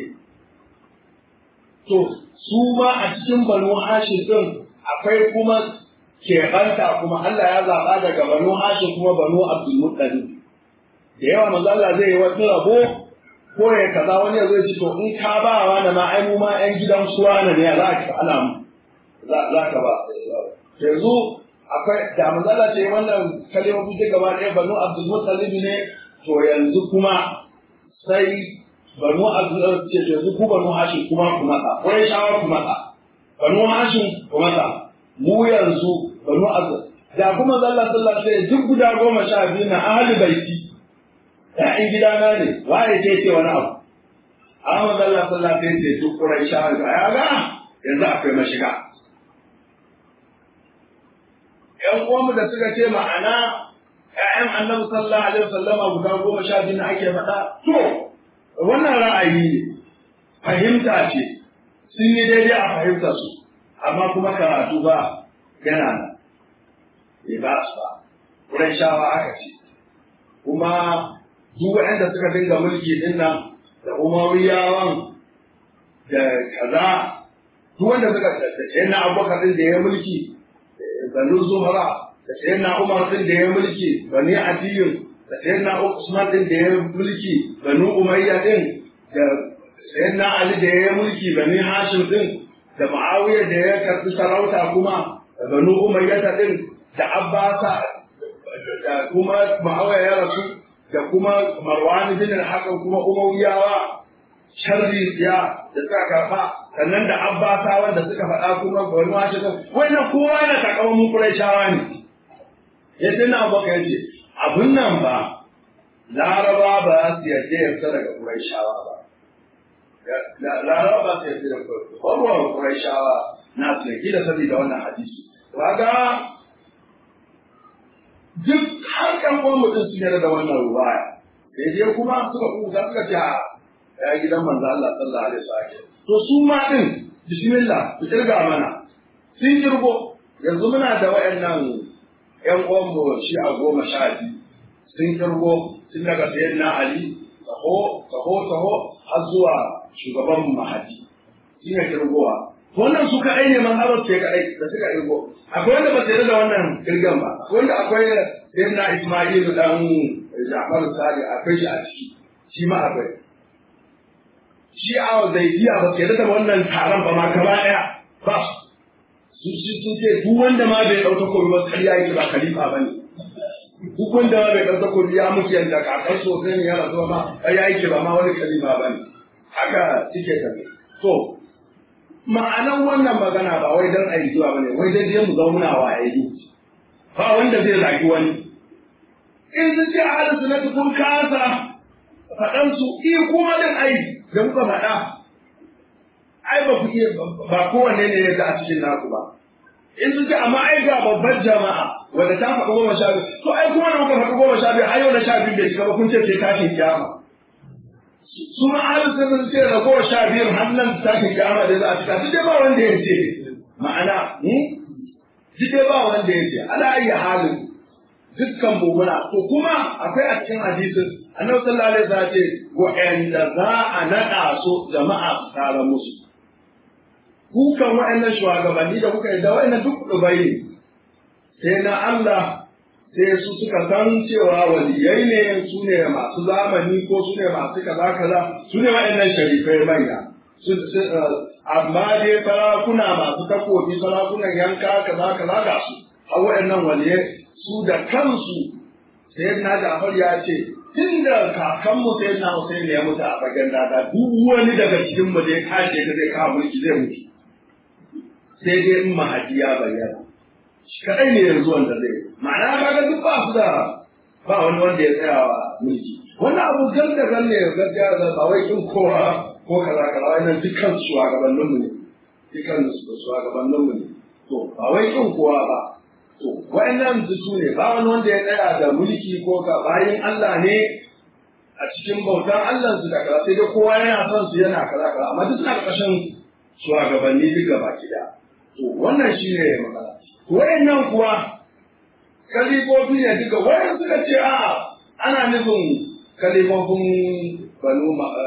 to su ma a cikin banu Hashim din akwai kuma keɓanta kuma Allah ya zaɓa daga banu Hashim kuma banu Abdul Muttalib da yawa manzo Allah zai yi wani rabo ko ya kaza wani ya zai ci to in ka ba wa da ma ai mu ma ƴan gidan suwa ne za ka ana mu za ka ba yanzu akwai da manzo Allah ce wannan kalmomi duka gaba ɗaya banu Abdul Muttalib ne to yanzu kuma sai banu Abdul ce yanzu ku banu Hashim kuma ku mata ko shawa ku mata banu Hashim ku mata mu yanzu banu Abdul da kuma Allah sallallahu alaihi duk guda goma sha biyu na ahli baiti ‘ya'yan gidana ne, waye ce ce wani abu. Ahmad Allah sallallahu alaihi ce duk kurai shawar ga ya ga yanzu akwai mashiga. ‘Yan uwanmu da suka ce ma'ana ‘ya'yan annabi sallallahu alaihi wasallama guda goma sha biyu na ake faɗa, to, wannan ra'ayi ne. fahimta ce sun yi daidai a fahimtar su amma kuma karatu ba yana nan bai ba su ba wurin shawa aka ce kuma duk waɗanda suka dinga mulki din nan da umawiyawan da kaza duk wanda suka da sayan na abubakar din da ya mulki banu zuhra da sayan na umar din da ya mulki bani adiyun da sayan na usman din da ya mulki banu umayya din da sayan na ali da ya mulki bani hashim din da ma'awiya da ya karɓi sarauta kuma da banu umayya din da abbasa da kuma ma'awiya ya rasu da kuma marwan bin al-hakam kuma umayyawa sharri ya da suka karɓa sannan da abbasa wanda suka faɗa kuma banu hashim wannan kowa yana takawa mun quraishawa ne yadda na baka yace abun nan ba laraba ba su yarda ya fita daga quraishawa ba laraba ba su yarda da kwalwar quraishawa na su yarda da saboda wannan hadisi kaga duk har kan uwan mutum su yarda da wannan ruwaya sai dai kuma suka kuka suka ce ya gidan manzo Allah sallallahu alaihi wasallam to su ma din bismillah ku kirga mana sun kirgo yanzu muna da wayannan ƴan uwan mu shi a goma sha biyu sun kirgo tun daga sayyidina Ali taho taho taho har zuwa shugaban mahadi shi ne kirgowa wannan su kaɗai ne mazhabar ce kaɗai da suka kirgo akwai wanda ba su da wannan kirgan ba akwai wanda akwai sayyidina Isma'ilu dan Ja'far Sadi akwai shi a ciki shi ma akwai shi a zaidiya ba ke da wannan taron ba ma gaba ɗaya ba su shi sun ce duk wanda ma bai ɗauka komi ba ƙarya yake ba khalifa ba ne duk wanda ma bai ɗauka komi ya mutu yadda kakar sosai ne ya rasu ma ƙarya yake ba ma wani khalifa ba ne haka suke tafi to ma'anan wannan magana ba wai don ayi zuwa ba ne wai dai dai mu zauna wa ayi ba wanda zai zagi wani in sun ce a halin sunatu kun kasa faɗansu iya kuma din ai da muka faɗa ai ba ku iya ba kowanne ne ya ga a cikin naku ba in sun ce amma ai ga babbar jama'a wanda ta faɗi goma sha biyu to ai kuma da muka faɗi goma sha biyu har yau na sha biyu bai shiga ba kun ce sai tashin kiyama su ma ahli sun ce da goma sha biyu har nan tashin kiyama da za a cika duk dai ba wanda ya ce ma'ana duk dai ba wanda ya ce ala ayyi halin dukkan mumuna to kuma akwai a cikin hadisin annabi sallallahu alaihi wasallam ce wa'anda za a naɗa su jama'a su tara musu kukan wa'annan shugabanni da kuka yi da wa'annan duk dubai ne sai na Allah sai su suka san cewa waliyai ne su ne masu zamani ko su ne masu kaza kaza su ne wa'annan sharifai manya amma dai sarakuna masu takobi sarakunan yanka kaza kaza ga su a wa'annan waliyai su da kansu sai na Jafar ya ce tun da kakanmu sai na Hussein ya mutu a fagen dada duk wani daga cikin mu da ya kashe ka zai kawo mulki zai mutu sai dai in mahadi ya bayyana shi kadai ne yanzu wanda zai ma'ana kaga duk ba su da ba wani wanda ya tsaya wa mulki wannan abu gan da gan ne gaskiya da ba wai kin kowa ko kaza kaza wannan dukkan su shugabannin mu ne dukkan su shugabannin mu ne to ba wai kin kowa ba to wa'annan su ne ba wani wanda ya tsaya da mulki ko ka bayin Allah ne a cikin bautan Allah su da kaza sai dai kowa yana son su yana kaza kaza amma duk suna ƙarshen shugabanni duk gaba ɗaya to wannan shine magana to wa'annan kuwa kalifofi ne duka wayan suka ce a ana nufin kalifofin banu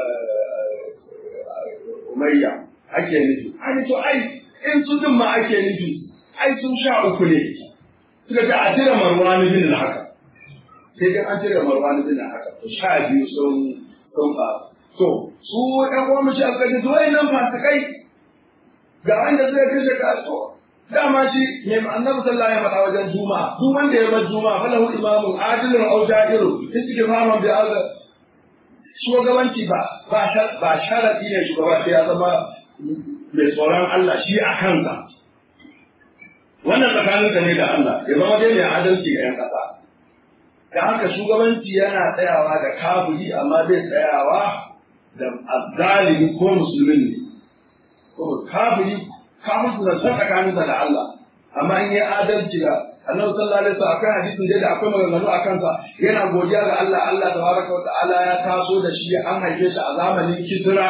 umayya ake nufi ai to ai in su din ma ake nufi ai sun sha uku ne suka ce a cire marwani bin haka sai dai an cire marwani bin haka to sha biyu sun sun ba to su ɗan uwan mace aka ce to nan fasikai ga wanda zai kashe kaso dama shi mai annabi sallallahu alaihi wasallam wajen juma'a duk wanda ya bar juma'a fa lahu imamun adilun aw ja'irun istighfaran bi azza shugabanci ba ba ba sharadi ne shugaba sai ya zama mai tsoron Allah shi a kansa wannan tsakaninka ne da Allah ya zama dai mai adalci ga 'yan ƙasa da haka shugabanci yana tsayawa da kafiri amma zai tsayawa da azzalimi ko musulmin ne ko kafiri kafirci na san tsakaninsa da Allah amma in yi adalci da annabi sallallahu alaihi wasallam akwai hadisin da akwai maganganu a kansa yana godiya ga Allah Allah tabaraka wa ta'ala ya taso da shi an haife shi a zamanin Kisra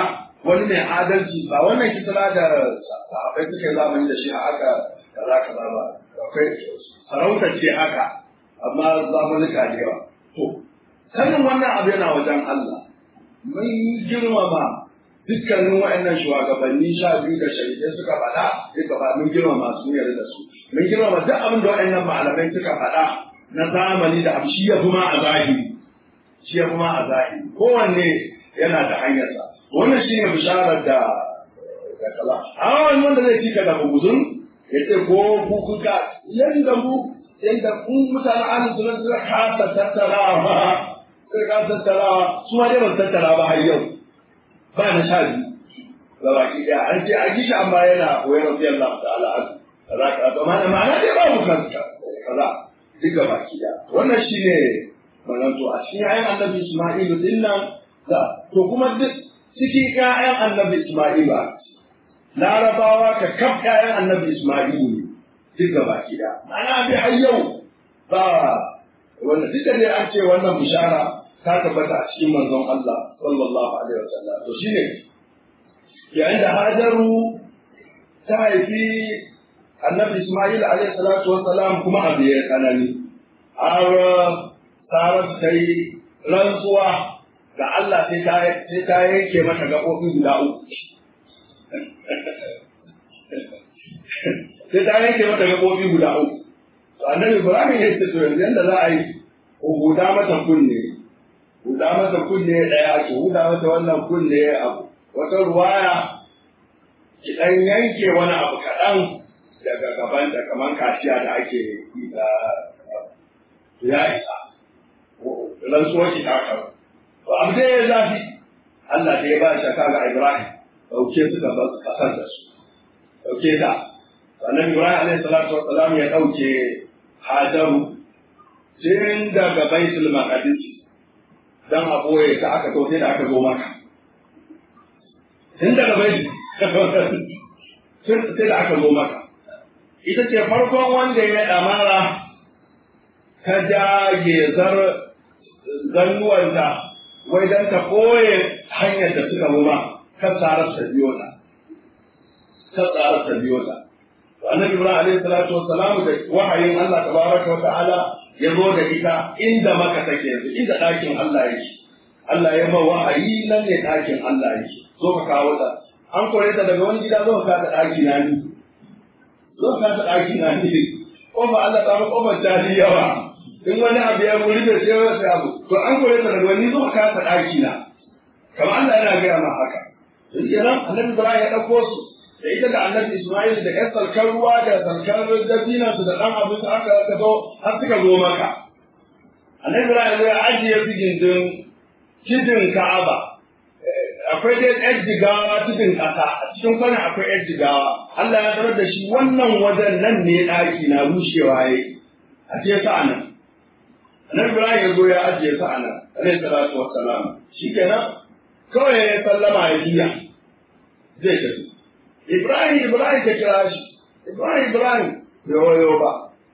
wani mai adalci ba wannan kisra da sahabbai suka yi zamani da shi a haka kaza kaza ba akwai sarauta ce haka amma zamanuka da yawa to sanin wannan abu yana wajen Allah mun girmama dukkanin wa'annan shugabanni sha biyu da shahidai suka faɗa duka ba mun girmama su yarda da su mun girmama duk abin da wa'annan malamai suka faɗa na zamani da abu shi ya fi ma a zahiri shi ya fi ma a zahiri kowanne yana da hanyarsa wannan shi ne bisharar da da kala a wani wanda zai cika da buguzun ya ce ko kuka yadda mu yadda kun mutane ahlus sunna suka kasa tattarawa suka kasa tattarawa su ma dai ba su tattara ba har yau ba na sha biyu ga baki ɗaya an ce a gishi amma yana koyar rafi Allah ta'ala an kaza kaza to ma'ana ma'ana dai babu kanka kaza duk ga baki ɗaya wannan shi ne wannan to a cikin ayan annabi Isma'ilu din nan da to kuma duk cikin ƴaƴan annabi Isma'ilu a larabawa ka kaf ƴaƴan annabi Isma'ilu ne duk ga baki ɗaya ma'ana bi har yau ba wanda duk da dai an ce wannan bishara ta tabbata a cikin manzon Allah sallallahu alaihi wasallam to shine yayin da Hajaru ta haifi Annabi Ismail alaihi salatu wassalam kuma abu ya tsanani har Saratu ta yi rantsuwa ga Allah sai ta sai ta yanke mata gaɓoɓi guda uku sai ta yanke mata gaɓoɓi guda uku Annabi Ibrahim ya ce to yanzu yanda za a yi huda mata kunne huda mata kunne ɗaya ake huda mata wannan kunne abu wata ruwaya ki ɗan yanke wani abu kaɗan daga gaban da kamar kaciya da ake yi da ya isa rantsuwar ki ta karu to abu dai ya zafi Allah da ya ba shi kaga Ibrahim dauke su ka bar kasar da su dauke ta sannan Ibrahim alaihi salatu wassalam ya dauke Hajaru tun daga Baitul Maqdis dan a boye ta aka to sai da aka zo maka tun daga Baitul sai da aka zo maka ita ce farkon wanda ya damara ta ja gezar zannuwanta wai don ta koye hanyar da suka ba kan tsarar ta biyo ta kan tsarar ta biyo ta to annabi ibrahim alaihi salatu wassalamu da wahayin Allah tabaraka wa ta'ala ya zo da ita inda maka take yanzu inda ɗakin Allah yake Allah ya ba wahayi nan ne ɗakin Allah yake zo ka kawo ta an kore ta daga wani gida zo ka ta ɗaki na ni zo ka ta ɗaki na ni kofa Allah ta ba kofar jari yawa in wani abu ya wuri da sai wasu abu to an kore ta daga wani zo ka ta ɗaki na kamar Allah yana gaya ma haka to kenan annabi Ibrahim ya ɗauko su da ita da annabi Ismail da ƴan salkar ruwa da salkar dabina su da ɗan abin su aka aka zo har suka zo maka annabi Ibrahim ya ajiye su gindin kidin Ka'aba akwai dai ƴan jigawa tudun ƙasa a cikin kwana akwai ƴan jigawa Allah ya sanar da shi wannan wajen nan ne ɗaki na rushewa yayi a ce sa nan annabi Ibrahim ya zo ya ajiye sa a nan alaihi salatu wassalam shikenan kawai ya sallama ya juya zai tafi Ibrahim Ibrahim ta kira shi Ibrahim Ibrahim bai wayo ba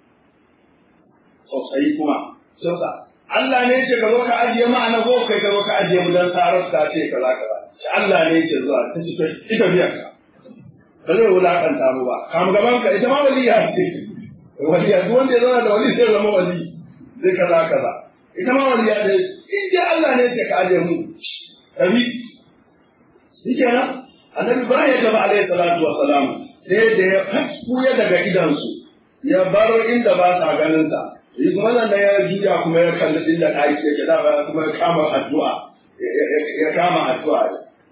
sosai kuma sosa Allah ne ce ka zo ka ajiye ma ana zo kai ka zo ka ajiye mu dan sarar ta ce kaza kaza shi Allah ne ce zuwa ta ci ita biyan ka ba zai wulakanta mu ba kam gaban ka ita ma waliya ce waliya duk wanda ya zama da wali sai zama wali zai kaza kaza ita ma waliya ce in dai Allah ne ce ka ajiye mu tabi shi kenan annabi Ibrahim ya tafi alaihi salatu wassalam sai da ya faskuya daga idansu ya bar inda ba sa ganin sa yi kuma nan da ya juya kuma ya kalli inda ɗaki yake da ba kuma ya kama addu'a ya kama addu'a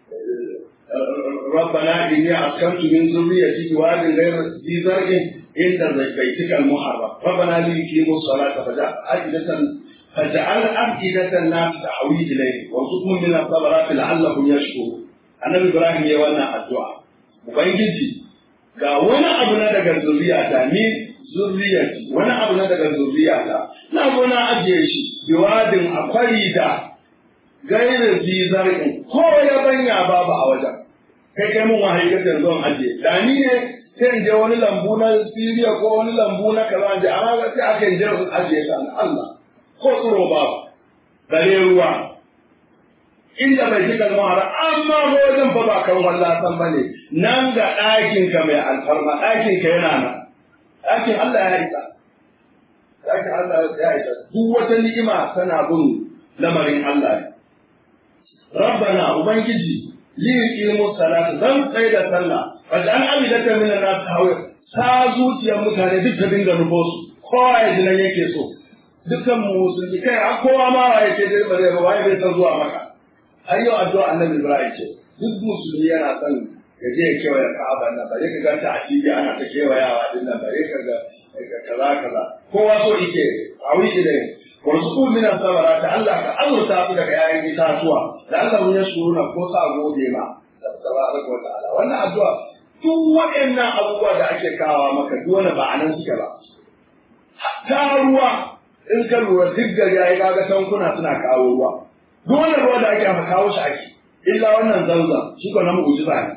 ربنا إني أسكنت من ذريتي بواد غير ذي زرع عند بيتك المحرم ربنا ليقيموا الصلاة فجعل أفئدة فجعل أفئدة الناس تحوي إليه وارزقهم من الثمرات لعلهم يشكرون annabi Ibrahim ya wannan addu'a ubangiji ga wani abu na daga zuriyata ni zuriyati wani abu na daga zuriyata na zo na ajiye shi biwadin akwari da gairin zizar'in ko ya banya babu a wajen kai kai mun wahayi ga yanzu an ajiye da ni ne sai in je wani lambu na Siriya ko wani lambu na kaza je amma sai aka je in ajiye ta Allah ko tsoro babu bare ruwa inda bai ji kalmar haram amma ko wajen fa ba kan wallasan ba ne nan ga ɗakin ka mai alfarma ɗakin ka yana nan ɗakin Allah ya isa ɗakin Allah ya isa duk wata ni'ima tana bin lamarin Allah ne rabbana ubangiji li yuqimu salata zan tsaye da sallah wajen amidata min an-nas hawa sa zuciyar mutane duk ta dinga rufo su kowa ya ji nan yake so dukkan musulmi kai a kowa ma wa yake da bare ba wai bai san zuwa maka har yau addu'a annabi Ibrahim ce duk musulmi yana son ya je ya kewaye Ka'aba nan bare ka ga ta asibi ana ta kewayawa din nan bare ka ga kaza kaza kowa so yake a wuri da warzuku min sabara ta Allah ka azurta su daga yayin itatuwa da Allah mun yasuruna ko sa gode ma tabaraka wa ta'ala wannan addu'a duk waɗannan abubuwa da ake kawo maka duk wani ba anan suke ba hatta ruwa in ka lura duk gari yayi kaga tankuna suna kawo ruwa duk wannan ruwa da ake aka kawo shi ake illa wannan zanzan shi ko na mu'jiza ne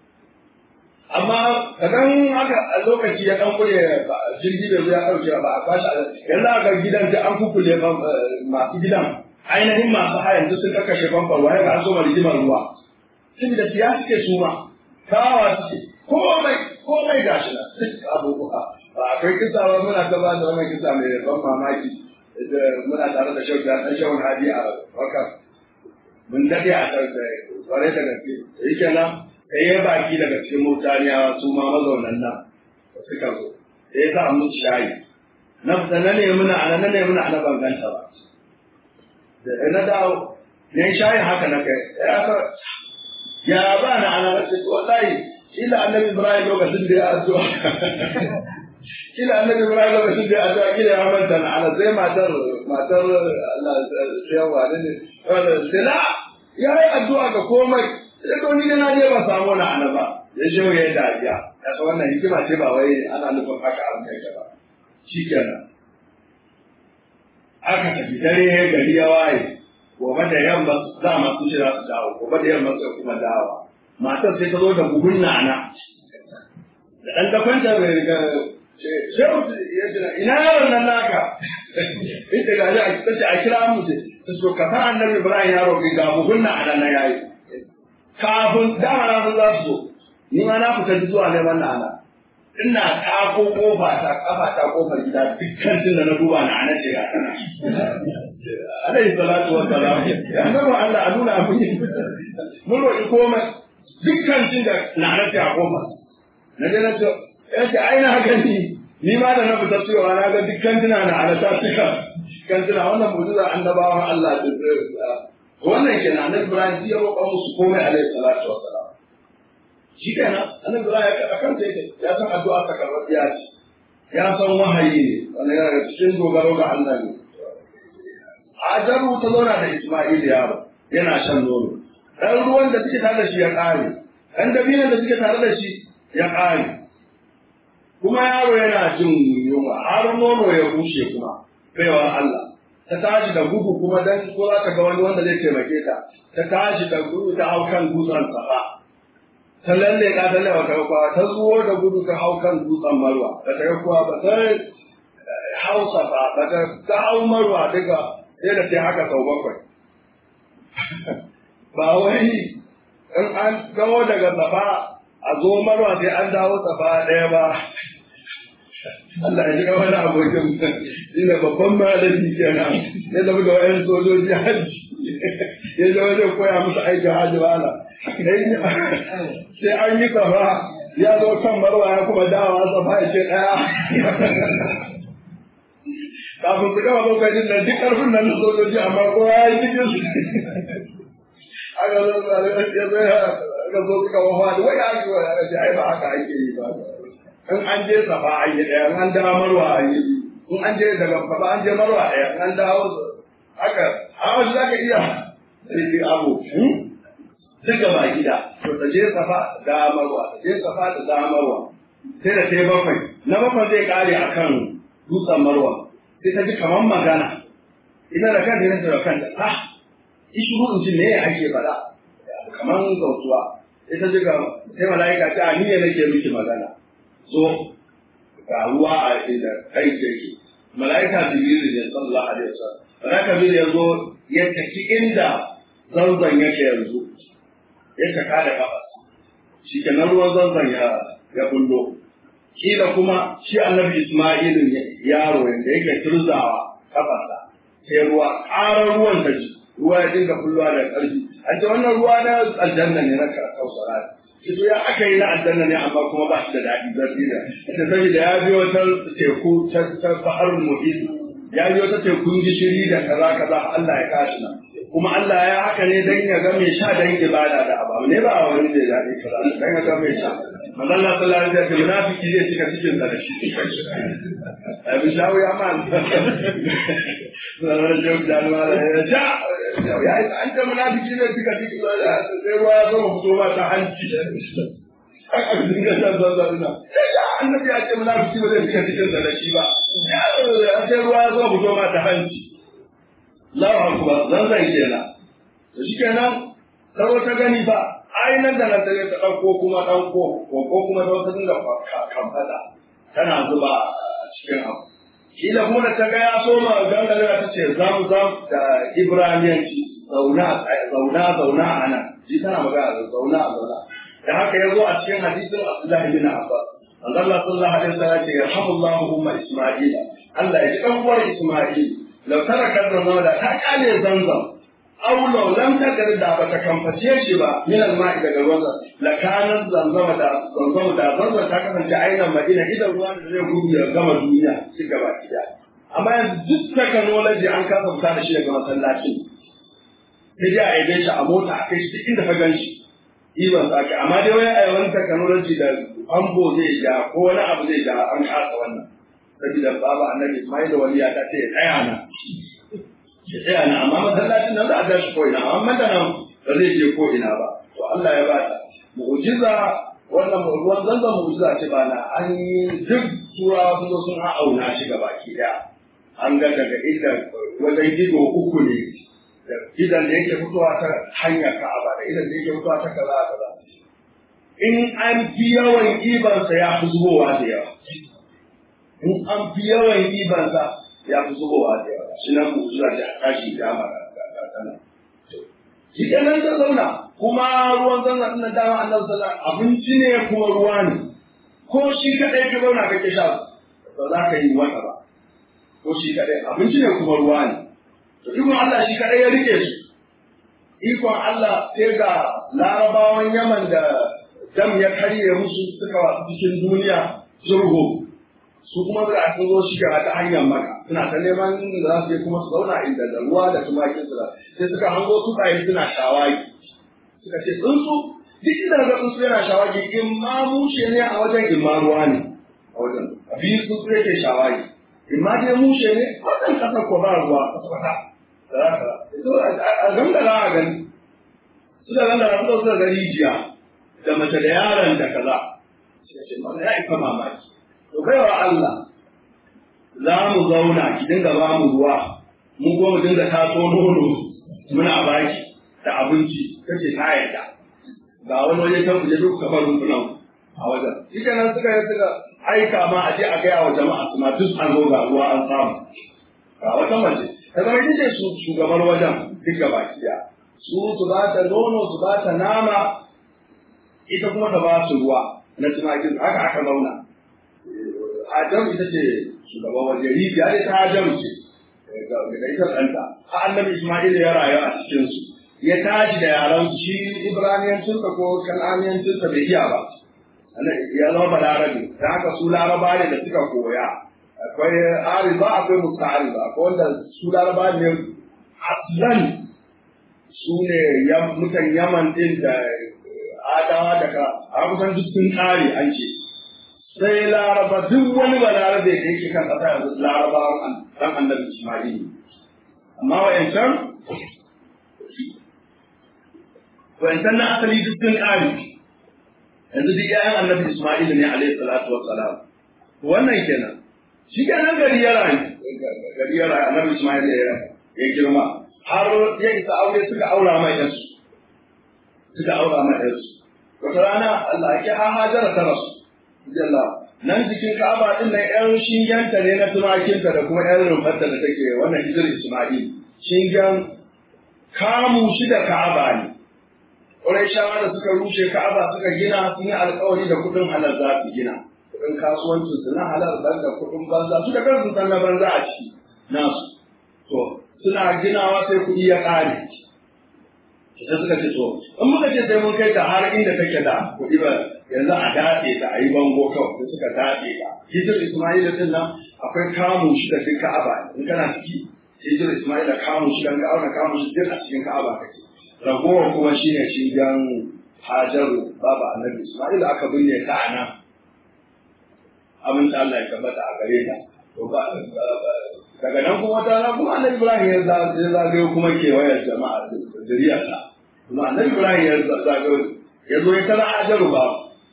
amma kadan haka a lokaci ya dan kure jirgi da ya dauke ba a kwashi yanzu aka gidan da an kukule masu gidan ainihin masu hayan duk sun kakkashe famfar waye ga an so rigimar ruwa saboda siya suke su ma kawa suke komai komai gashi na duk abubuwa ba akwai kisa ba muna ta ba da wannan kisa mai ban mamaki muna tare da shauki a ɗan shawun hadi a wakar mun daɗe a ɗan kwarai da gaske da yake nan sai ya baki daga cikin mutaniya su ma mazaunan nan suka zo sai ya sa musu shayi na fita na ne muna ana na ne muna ana banganta ba da na dawo ne shayin haka na kai ya sa ya ba na ana wace wallahi ila annabi ibrahim lokacin da ya addu'a kila annabi ibrahim lokacin da ya addu'a kila ya manta na ana sai matar matar Allah sai ya wani ne sai la ya yi addu'a ga komai sai to ni da na je ba samu na ana ba ya je ya yi dariya ya san wannan hikima ce ba wai ana nufin haka an kai ba shikenan aka tafi dare gari ya waye gobe da yamma za ma su ce za su dawo gobe da yamma sai kuma dawo matar sai ta zo da buhun nana da ɗan dafanta mai riga shehu ya jira ina yaron nan naka ita ga a ta ce a kira mu ce ta so ka san annabi ibrahim ya roƙi ga buhun nana na yayi kafin dama na san za su zo ni ma na fita zuwa neman nana ina tako kofa ta kafa ta kofar gida dukkan tun da na duba na ana ce ga tana alaihi salatu wa salam ya nuna Allah a nuna mun mun roƙi komai dukkan tun da na ana ce a kofar na je na ce ya ce ai na gani ni ma da na fita cewa na ga dukkan tuna na ana ta cika kan tuna wannan mu'jiza annabawan Allah da wannan kenan annabi Ibrahim ya roƙa musu komai alaihi salatu wa salam shi kenan annabi Ibrahim ya kan ta yake ya san addu'a ta karɓar ya ce ya san wahayi ne wannan yana da cikin dogaro ga Allah ne Hajaru ta zauna da Isma'il yaro yana shan nono dan ruwan da suke tare da shi ya ƙare dan dabinan da suke tare da shi ya ƙare kuma yaro yana jin yunwa har nono ya bushe kuma baiwa Allah ta tashi da gudu kuma dan ko za ta ga wani wanda zai taimake ta ta tashi da gudu ta hau kan dutsen safa ta lalle ka ta lewa ta kwa ta zuwo da gudu ta hau kan dutsen marwa ba ta ga kuwa ba ta hau safa ba ta ta hau marwa duka sai da ta haka sau bakwai ba wai in an gawo daga safa a zo marwa sai an dawo safa ɗaya ba Allah ya ji ga wani abokin ina babban malami kenan ya zama da wayan sojoji hajji ya zama zai koya musu aikin hajji wala sai an yi safa ya zo kan marwa ya kuma dawa safa ya ce ɗaya kafin su gama lokacin da duk ƙarfin nan na sojoji amma kowa ya yi cikin su aka zo ya zo aka zo suka wafa da wai ake wa ya ce ai ba haka ake yi ba in an je safa an yi ɗaya in an dawo marwa an yi in an je daga safa an je marwa ɗaya in an dawo haka amma shi zaka iya sai abu duka ba gida to ta je safa da marwa ta je safa da da marwa sai da sai bakwai na bakwai zai kare akan dutsen marwa sai ta ji kamar magana ita da kanta ne da kanta ah ishuru in ji me ake faɗa kamar gautuwa sai ta ji ga sai mala'ika ta ni ne nake miki magana zo ga ruwa a inda kai yake mala'ika jibril ne sallallahu alaihi wasallam mala'ika jibril ya zo ya tafi inda zanzan yake yanzu ya taka da kafarsa shi kenan ruwan zanzan ya ya bullo kila kuma shi annabi Isma'il yaro yanda yake turzawa kafarsa sai ruwa ƙarar ruwan ta ji ruwa ya dinga bullowa da ƙarfi an ce wannan ruwa na aljanna ne na kausara shi ya aka yi na aljanna ne amma kuma ba shi da daɗi zarfi da ita saboda ya biyo ta teku ta baharul muhit ya biyo ta tekun gishiri da kaza kaza Allah ya kashi nan kuma Allah ya haka ne dan ya ga mai sha dan ibada da abu ne ba wani da daɗi kaza dan ya ga mai sha manzo Allah sallallahu alaihi wasallam munafiki zai cika cikin sa da shi abin shawo ya man sallallahu alaihi wasallam ya sha ya an ta munafiki zai cika cikin sa da sai ruwa ya zama fito ba ta hanci aka dinga shan zanzan na annabi ya ce munafiki ba zai cika cikin sa da shi ba sai ruwa ya zama fito ma ta hanci Allahu akbar zanzan kenan to shikenan karo ta gani ba ai nan da nan ta ta ɗauko kuma ɗauko ko kuma ta wata dinga kamfata tana zuba a cikin abu kila kuma da ta ga ya so ma gangare ta ce zam zam da ibraniyanci zauna zauna zauna a nan shi tana magana da zauna zauna da haka ya zo a cikin hadisin Abdullahi bin Abbas Allah sallallahu alaihi wasallam ce yarhamullahu umma Isma'ila Allah ya ji dan uwar Isma'il law taraka zanzam da ta kale zanzam aw law lam takar da ba ta kamface shi ba min al-ma'i daga ruwan la kana zanzama da zanzama da zanzama ta kasance ainihin Madina idan ruwan da zai gudu ya gama duniya shi gaba ɗaya amma yanzu duk technology an kasa fita da shi daga masallacin sai dai a yabe shi a mota a kai shi duk inda ka gan shi iban sa ka amma dai wai a yawan technology da ambo zai ja ko wani abu zai ja an kasa wannan saboda baba annabi Ismail da waliya ta ce tsaya na ya tsaya na amma masallacin nan za a tashi ko ina amma da nan ba zai je ko ina ba to Allah ya ba ta mu'jiza wannan ruwan zanzan mu'jiza ce ba na an yi duk turawa sun zo sun auna shi gaba ki daya an ga daga inda wajen gido uku ne da idan da yake fitowa ta hanyar ka'aba da idan da yake fitowa ta kaza kaza in an fi yawan ibansa ya fi zubowa da yawa in an fi yawan ibansa ya fi zubowa da yawa shi nan mu'jiza ta tashi da mara kana shi kenan ta zauna kuma ruwan zanna ɗin nan dama annabi sallallahu abinci ne kuma ruwa ne ko shi kadai ka zauna kake sha ba za ka yi wata ba ko shi kadai abinci ne kuma ruwa ne to ikon Allah shi kadai ya rike su ikon Allah sai ga larabawan Yaman da dam ya karye musu suka wasu cikin duniya zurgo su kuma da sun zo shiga ta hanyar maka suna ta neman da za su je kuma su zauna inda da ruwa da tumakin su sai suka hango tsuntsaye suna shawagi suka ce tsuntsu duk inda daga tsuntsu yana shawagi in ma mushe ne a wajen in ma ruwa ne a wajen a biyu tsuntsu yake shawagi in ma dai mushe ne wajen kasa ko ba ruwa kwata a gangara a gani suka gangara suka suka ga rijiya da mace da yaron da kaza suka ce mana ya ifa mamaki to baiwa Allah za mu zauna ki dinga ba mu ruwa mu ko mu dinga taso nono muna baki da abinci kace ta yarda ga wani waje kan kuje duk kafar rumfunan a wajen shi kenan suka yi suka aika ma a je a gaya wa jama'a su ma duk an zo ga ruwa an samu ga wata mace ta zama ita ce shugabar wajen duk gaba ɗaya su su ba ta nono su ba ta nama ita kuma ta ba su ruwa na tumakin haka aka zauna Adam ita ce shugaban waje rijiya dai ta Adam ce da ita ɗanta a annabi Ismail ya rayu a cikin su ya tashi da yaran su shi Ibraniyancinsa ko Kan'aniyancinsa bai iya ba ya zama balarabe da haka su laraba ne da suka koya akwai ariba akwai musta'ariba akwai wanda su laraba ne aslan su ne mutan yaman din da adawa daga a kusan duk sun kare an ce sai laraba duk wani balarabe da yake kan kasa yanzu laraba dan annabi ismail amma wa'yancan wa'yancan na asali duk sun kare yanzu duk ƴaƴan annabi ismail ne alaihi salatu wassalam wannan kenan shi kenan gari ya rayu gari ya rayu annabi Ismail ya girma har ya isa aure suka aura mai yansu suka aura mai yansu wata rana Allah ya ha hajara ta rasu jalla nan jikin Ka'aba din nan ƴan shingenta ne na tumakinta da kuma ƴan rumfarta da take wannan hijir Ismail shingen kamu shi da ka'aba ne Qurayshawa da suka rushe ka'aba suka gina sun yi alƙawari da kuɗin halal za su gina kuɗin kasuwancin su na halal ban da kuɗin banza su da kansu san na banza a ciki nasu to suna ginawa sai kuɗi ya ƙare sai suka ce to in muka ce sai mun kai ta har inda take da kuɗi ba yanzu a daɗe ta a yi bango kawai sai suka daɗe ta hijir ismaila din nan akwai kamun shi da duk ka'aba in kana ciki hijir ismaila kamun shi dan ka'aba kamun shi duk a cikin ka'aba kake ragowar kuma shine shigan hajaru baba annabi ismaila aka binne ta a nan amince Allah ya tabbata a gare ta to ba daga nan kuma ta na kuma annabi ibrahim ya zagayo kuma kewayar jama'a zuriyarsa kuma annabi ibrahim ya zagayo ya zo ya tara hajaru ba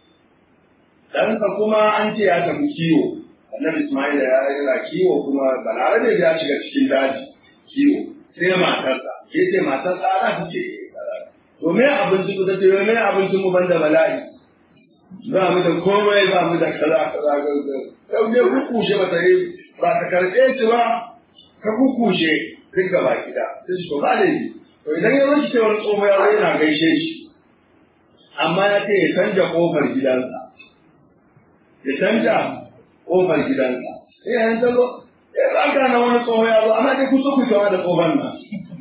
ɗansa kuma an ce ya tafi kiwo annabi ismail ya yana kiwo kuma balarabe ya shiga cikin daji kiwo sai matarsa ya ce matarsa ana ta ce to me abinci ku ta ce me abincin mu banda bala'i ba mu da komai ba mu da kaza kaza kaza yau ne kukushe ba ta yi ba ta karɓe shi ba ka kukushe duk gaba gida sai shi to ba laifi to idan ya zo shi ce wani tsoho ya zo yana gaishe shi amma ya ce ya canja kofar gidansa ya canja kofar gidansa sai ya ta zo ya tsaka na wani tsoho ya zo amma dai kusa ku da tsohon nan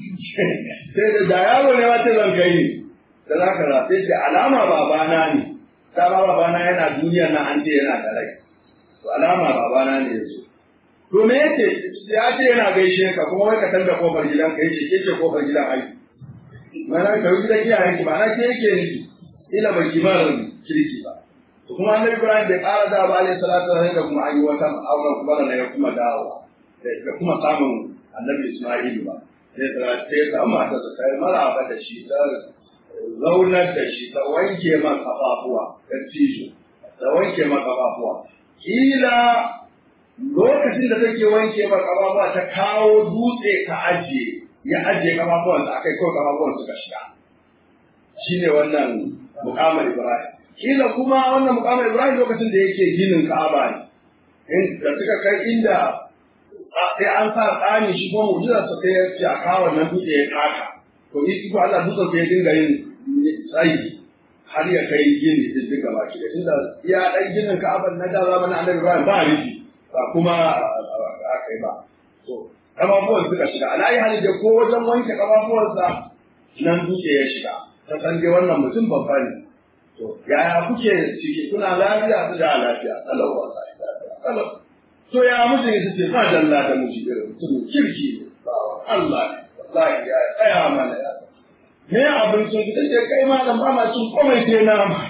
sai da da yaro ne wata zan kai ne da za ka rafe ce alama babana ne ta ba babana yana duniya na an ce yana da rai to alama babana ne ya zo to me yace ya ce yana gaishe ka kuma wai ka canza kofar gidan ka yace ke ce kofar gidan ai mana ka yi gidan iyayen ki ba na ke yake ni ila ba kimar kirki ba to kuma annabi Ibrahim bai ƙara da ba alaihi salatu wa da kuma an yi wata auren kuma da ya kuma dawowa da kuma samun annabi Isma'il ba sai ta sai ta mata ta kai maraba da shi ta zaunar da shi ta wanke ma kafafuwa ta tijo ta wanke ma kafafuwa kila lokacin da take wanke ma kafafuwa ta kawo dutse ta ajiye ya ajiye kafafuwan ta akai kawai kafafuwan suka shiga shine wannan mukamar Ibrahim kila kuma wannan mukamar Ibrahim lokacin da yake ginin Ka'aba ne in da suka kai inda sai an sa tsani shi kuma mu'jizar sa sai ya ce a kawo wannan dutse ya kaka to ni ko Allah dutsen sai ya dinga yin tsayi har ya kai gini din duka baki da tunda ya dan ginin Ka'aba na da zamanin Annabi Ibrahim ba rufi ba kuma a kai ba to kafafuwan suka shiga alayi hali da ko wajen wanke kafafuwansa nan dutse ya shiga ta san dai wannan mutum babba ne to yaya kuke ciki kuna lafiya su da lafiya kalau wallahi kalau to ya mutum ya ce ba dalla da miji irin mutum kirki ne Allah ne wallahi ya tsaya mana ya me abincin ki tace kai ma dan ba ma cin komai sai nama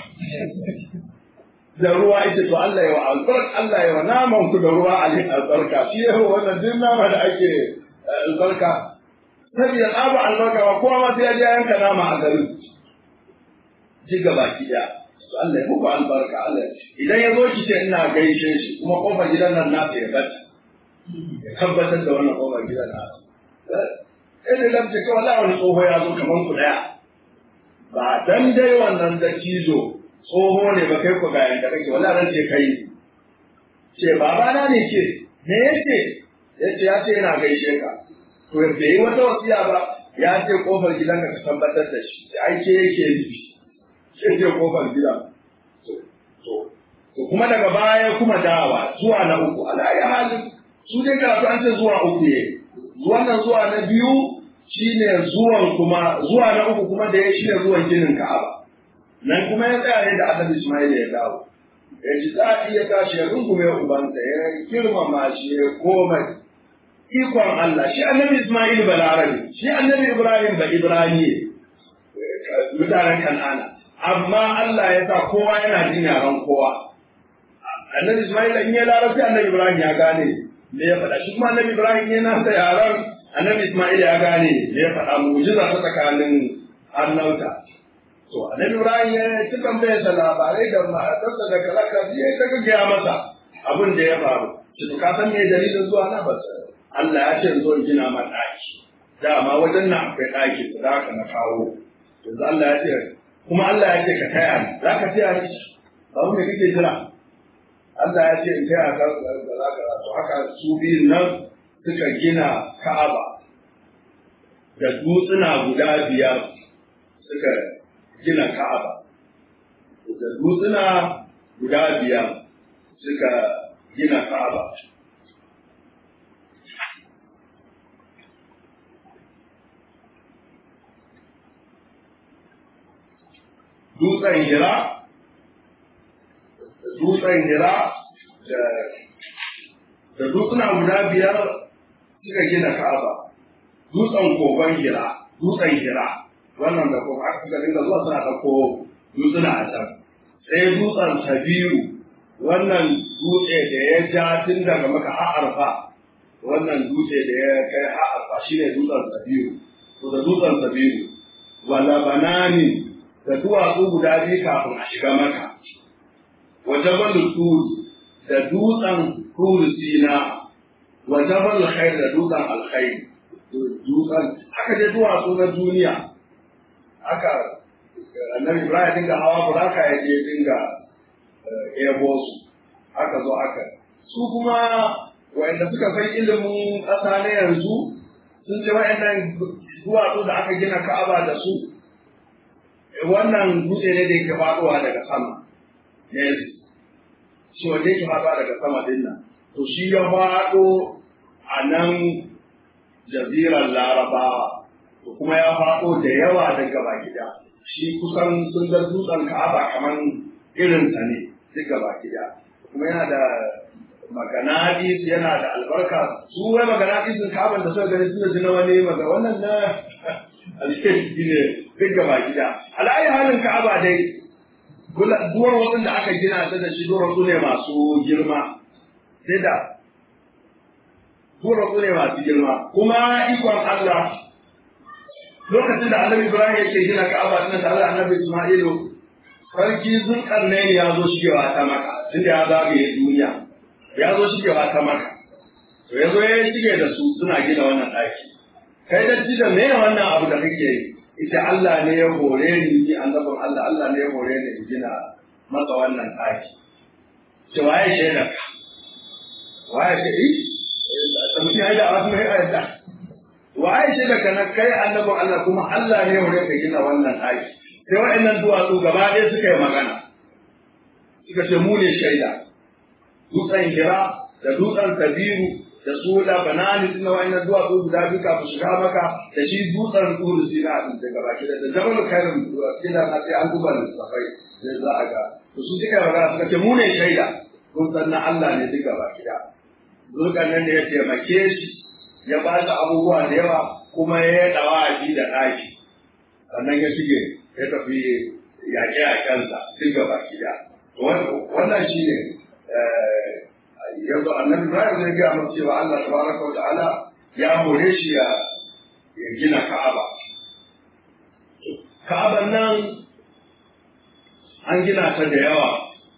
da ruwa ita to Allah ya wa albarka Allah ya wa naman ku da ruwa ali albarka shi ya wannan din nama da ake albarka saboda tsaba albarka ba kowa ma sai ya je yanka nama a garin ji gaba ki da Allah ya muku albarka Allah idan ya zo ki ce ina gaishe shi kuma kofar gidan nan na ya bata ya tabbatar da wannan kofar gidan na eh da lamce kawai la wani tsoho ya zo kaman ku daya ba dan dai wannan da kizo tsoho ne ba kai ku ga yanda kake wallahi ran ce kai ce baba na ne ce me yake yace ya ce yana gaishe ka to bai yi wata wasiya ba ya ce kofar gidan ka tabbatar da shi ai ke yake nufi sai je kofar gida to kuma daga baya kuma dawa zuwa na uku alayi halin su dai karatu an ce zuwa uku ne wannan zuwa na biyu shine zuwan kuma zuwa na uku kuma da ya shine zuwan ginin Ka'aba nan kuma ya tsaya ne da Annabi Ismail ya dawo ya ji daɗi ya tashi ya rungume ubansa ya girmama shi ya komai ikon Allah shi Annabi Ismail balarabe shi Annabi Ibrahim ba Ibrahim mutanen Kan'ana amma Allah ya sa kowa yana jin yaran kowa. Annabi Ismail in ya larabci Annabi Ibrahim ya gane me ya faɗa shi kuma Annabi Ibrahim ya nasa yaran Annabi Ismail ya gane me ya faɗa mu'jiza ta tsakanin annauta. To Annabi Ibrahim ya ci tambayar sa labarai da matarsa da kalaka ya ta gaggaya masa abin da ya faru. Shi to ka san me dalilin zuwa na ba Allah ya ce zo gina ma ɗaki. Dama wajen nan akwai ɗaki da haka na kawo. Yanzu Allah ya ce kuma Allah ya ce ka taya ni za ka taya ni ba me kake jira Allah ya ce in taya ka za ka to haka su biyun nan suka gina Ka'aba da dutsuna guda biyar suka gina ka'aba da dutsuna guda biyar suka gina ka'aba dutsen hira dutsen hira da dutsuna guda biyar suka gina ka'aba dutsen kogon hira dutsen hira wannan da kuma aka suka dinga zuwa suna ɗauko dutsuna a can sai dutsen sabiru wannan dutse da ya ja tun daga maka ha'arfa wannan dutse da ya kai ha'arfa shine dutsen sabiru to da dutsen sabiru wala banani da duwatsu guda biyu kafin a shiga maka wa jabal tur da dutsen tur sina wa jabal khair da dutsen alkhair dutsen haka dai duwatsu na duniya haka annabi ibrahim dinga hawa buraka ya je dinga ebo su aka zo aka su kuma wa'anda suka san ilimin ƙasa na yanzu sun ce wa'annan duwatsu da aka gina ka'aba da su wannan dutse ne da yake faɗowa daga sama ne shi wanda yake faɗowa daga sama din nan to shi ya faɗo a nan jazirar larabawa to kuma ya faɗo da yawa daga baki da shi kusan sun ga dutsen ka'aba kamar irinsa ne duk gaba gida kuma yana da maganadis yana da albarka su wai maganadis sun ka'aban da suka gani suna ji na wani maga wannan na alheri ne duk gaba gida ala'ayi halin ka'aba dai duwar wasu da aka gina ta da shi duwar su ne masu girma sai da duwar su ne masu girma kuma ikon Allah lokacin da annabi Ibrahim yake gina Ka'aba din tare da annabi Isma'ilu sarki Zulkarnain ya zo shigewa ta Makka tunda ya zagaye duniya ya zo shigewa ta Makka to ya zo ya shige da su suna gina wannan ɗaki kai da da me wannan abu da kake ita Allah ne ya hore ni ni annabin Allah Allah ne ya hore ni in gina masa wannan ɗaki ce waye shaidar ka waye ce eh da mutum ya da wasu mai ayyata wa aisha da kana kai annabin Allah kuma Allah ne ya ka gina wannan ɗaki sai wa'annan duwatsu gaba ɗaya suka yi magana suka ce mu ne shaida dutsen hira da dutsen kabiru da su da banani din na wa'annan duwatsu guda biyu kafin shiga maka da shi dutsen turu sina din da gaba ki da jabal kairin kina na sai an duba da safai sai za a ga to su suka yi magana suka ce mu ne shaida kun san na Allah ne duk gaba ki da zulkan nan da ya taimake shi ya ba shi abubuwa da yawa kuma ya yi dawaji da ɗaki sannan ya shige ya tafi yaƙe a kansa duk gaba gida wannan shi ne yanzu annabi Ibrahim zai gaya masa cewa Allah tabaraka wa ta'ala ya hore shi ya gina Ka'aba Ka'aban nan an gina ta da yawa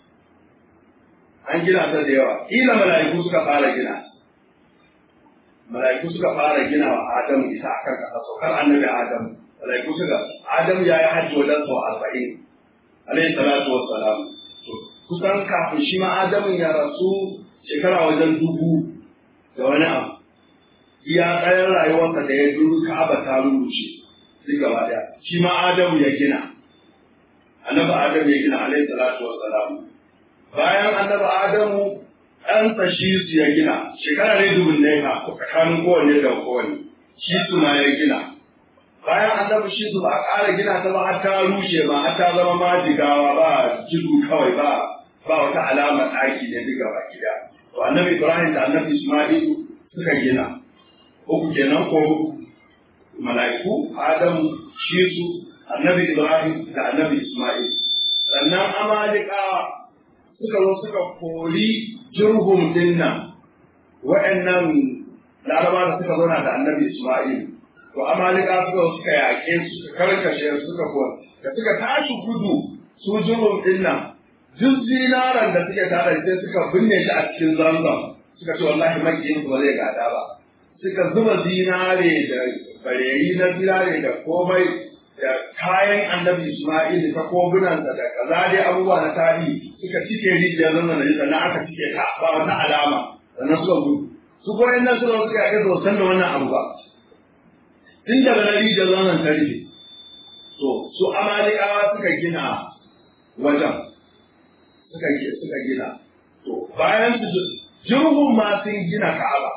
an gina ta da yawa kila mala'iku suka fara gina mala'iku suka fara gina wa Adamu ita akan kasa saukar annabi Adamu mala'iku suka Adamu ya yi hajji wajen sau arba'in alayhi salatu wassalam to kusan kafin shi ma Adamu ya rasu shekara wajen dubu da wani abu iya tsayar rayuwarsa da ya duru Ka'aba ta rubuce duk gaba daya shi ma Adamu ya gina annabi Adamu ya gina alayhi salatu wassalam bayan annabi Adamu ɗansa shi su ya gina shekara ne dubin ne ka tsakanin kowanne da kowanne shi su ma ya gina bayan annabi shi su ba a ƙara gina ta ba har ta rushe ba har ta zama majigawa ba jidu kawai ba ba wata alamar ɗaki ne duka ba gida to annabi ibrahim da annabi isma'ilu suka gina uku kenan ko mala'iku adamu shi su annabi ibrahim da annabi isma'il sannan amalikawa suka zo suka kori jirgin dinnan wa'annan laraba da suka zauna da annabi Isma'il to amalika suka suka yaƙe su suka karkashe su suka kuwa da suka tashi gudu su jirgin dinnan duk zinaran da suke tare sai suka binne shi a cikin zanzan suka ce wallahi makiyin ba zai gada ba suka zuba zinare da bareyi na zinare da komai da kayan annabi Isma'il ta kobunansa da kaza dai abubuwa na tarihi suka cike rijiyar zama da sannan aka cike ta ba wata alama sannan suka gudu su kuma nan suka suka yaƙi ba san da wannan abu ba tun daga na rijiyar zanen ta rufe to su amalikawa suka gina wajen suka suka gina to bayan su jirgin ma sun gina ka'aba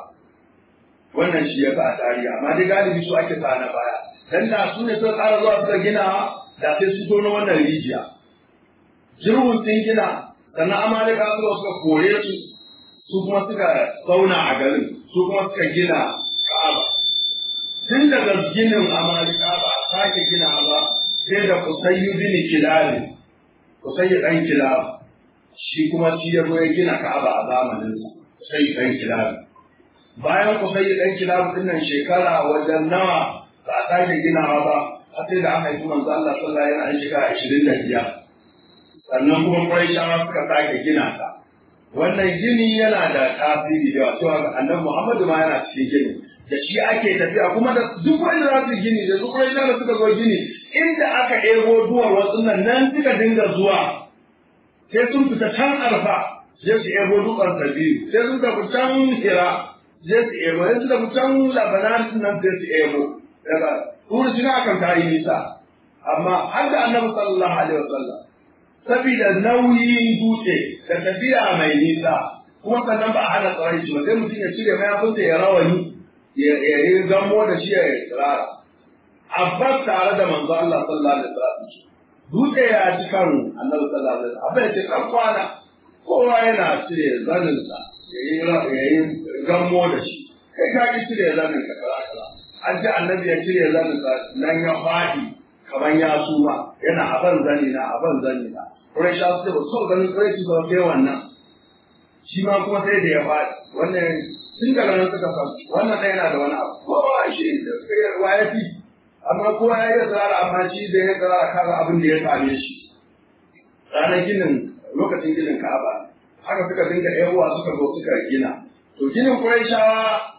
wannan shi ya sa tarihi amma dai galibi su ake sa na baya dan da su ne suka tsara zuwa suka gina da sai su tono wannan rijiya jirgin sun gina sannan amalika suka suka kore su su kuma suka zauna a garin su kuma suka gina ka'aba tun daga ginin amalika ba a sake gina ba sai da kusayyu bin kilali kusayyu dan kilali shi kuma shi ya zo ya gina ka'aba a zamaninsa kusayyu dan kilali bayan kusayyu dan kilali din nan shekara wajen nawa ba a sake ginawa ba har sai da aka yi manzo Allah sallallahu alaihi wasallam shekara ashirin da biyar sannan kuma Qurayshawa suka sake gina ta wannan gini yana da tasiri da yawa cewa annabi Muhammadu ma yana cikin gini da shi ake tafiya kuma da duk wanda za su gini da duk wanda da suka zo gini inda aka ego duwar wasu nan nan suka dinga zuwa sai sun fita can arfa sai su ego dukkan sabiru sai sun tafi can hira sai su ego sai su tafi can labanan nan sai su ego daga turu shi na kan ta yi nisa amma har da annabi sallallahu alaihi wasallam saboda nauyin dutse da tafiya mai nisa kuma sannan ba a hana tsaron shi ba sai mutum ya cire mayafinsa ya rawani ya yi gamo da shi ya yi tsirara. Abbas tare da manzo Allah sallallahu alaihi wasallam dutse ya ci kan annabi sallallahu alaihi wasallam abin ce kan kwana kowa yana cire zaninsa ya yi ya yi gamo da shi kai ka ki cire zanin ka kara kara an ce annabi ya cire zanin sa nan ya faɗi kamar ya suma yana aban zani na aban zani na Quraisha su ce ba so ganin Quraishi ba sai wannan shi ma kuma sai da ya faɗi wannan tun daga nan suka san wannan ɗaya yana da wani abu kowa shi da wa ya fi amma kowa ya yi tsara amma shi da ya tsara kaga abin da ya same shi ranar ginin lokacin ginin ka'aba haka suka dinga yawa suka zo suka gina to ginin Qurayshawa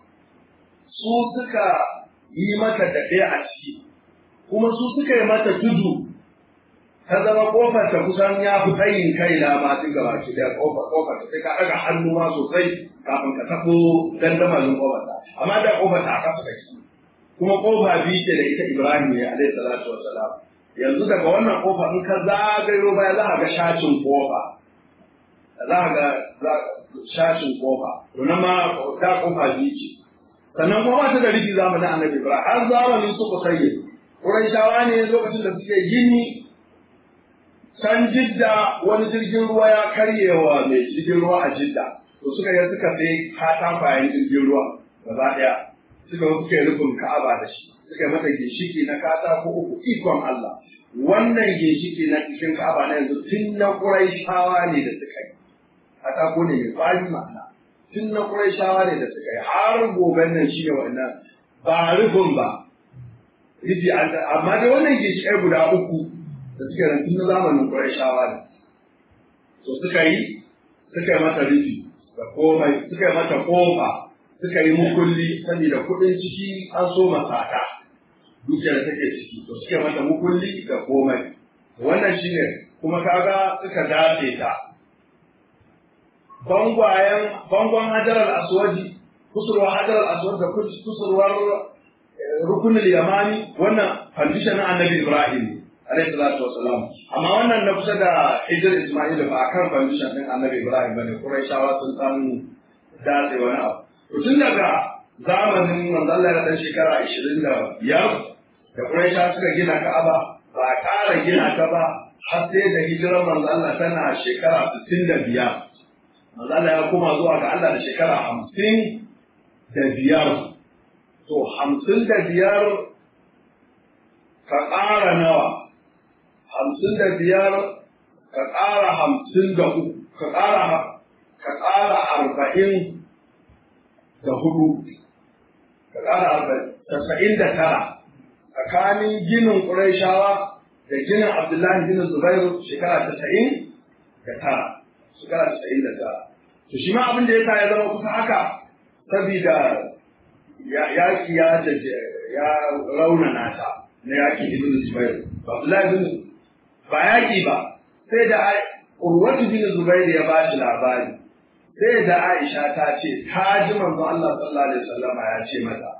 su suka yi mata daɗe a ciki kuma su suka yi mata tudu ta zama kofar ta kusan ya fi tsayin kai na ma duk gaba ki da kofar kofar ta sai ka daga hannu ma sosai kafin ka tabo dandamalin kofar ta amma da kofar ta aka fuka ki kuma kofa biyu ce da ita Ibrahim ya alaihi salatu wassalam yanzu daga wannan kofa in ka zagayo baya za ka ga shacin kofa za ka ga shacin kofa to nan ma ta kofa biyu ce sannan kuma ba ta da rufi zamanin annabi Ibrahim har zamanin su kusayye Qurayshawa ne lokacin da suke gini can jidda wani jirgin ruwa ya karyewa mai jirgin ruwa a jidda to suka yi suka sai katakwayen jirgin ruwa gaba daya suka yi suka yi rufin ka'aba da shi suka yi mata ginshiki na katako uku ikon Allah wannan ginshiki na cikin ka'aba na yanzu tun na Qurayshawa ne da suka yi katako ne mai kwari ma'ana tun na Qurayshawa ne da suka yi har goben nan shi ne wannan ba rufin ba rufi amma dai wannan ginshikai guda uku da suke nan tun na zamanin Qurayshawa ne. To suka yi suka yi mata rufi da komai suka yi mata kofa suka yi mukulli saboda kuɗin ciki an so masata dukiyar da take ciki to suka yi mata mukulli da komai wannan shine kuma kaga suka dace ta bangwayen bangon hajarar aswaji kusurwar hajarar aswad da kusurwar rukunin yamani wannan fandishan annabi ibrahim ne alaihi salatu wassalam amma wannan na kusa da hijir isma'il ba akan condition din annabi ibrahim bane quraishawa sun san dace wani abu to tun daga zamanin manzon Allah ya dan shekara 25 da quraishawa suka gina ka'aba ba a ƙara gina ta ba har sai da hijirar manzon Allah tana shekara 65 manzon Allah ya koma zuwa ga Allah da shekara 50 da biyar to 50 da biyar ka ƙara nawa hamsin da biyar ka ƙara hamsin da uku ka ƙara ka ƙara arba'in da hudu ka ƙara arba'in tasa'in da tara tsakanin ginin ƙuraishawa da ginin abdullahi bin zubairu shekara tasa'in da tara shekara tasa'in da tara to shi ma abin da ya sa ya zama kusa haka sabida yaƙi ya ya raunana ta na yaƙi ibn zubairu abdullahi bin ba yaƙi ba sai da urwatu bin Zubairu ya ba shi labari sai da Aisha ta ce ta ji manzo Allah sallallahu alaihi wasallam ya ce mata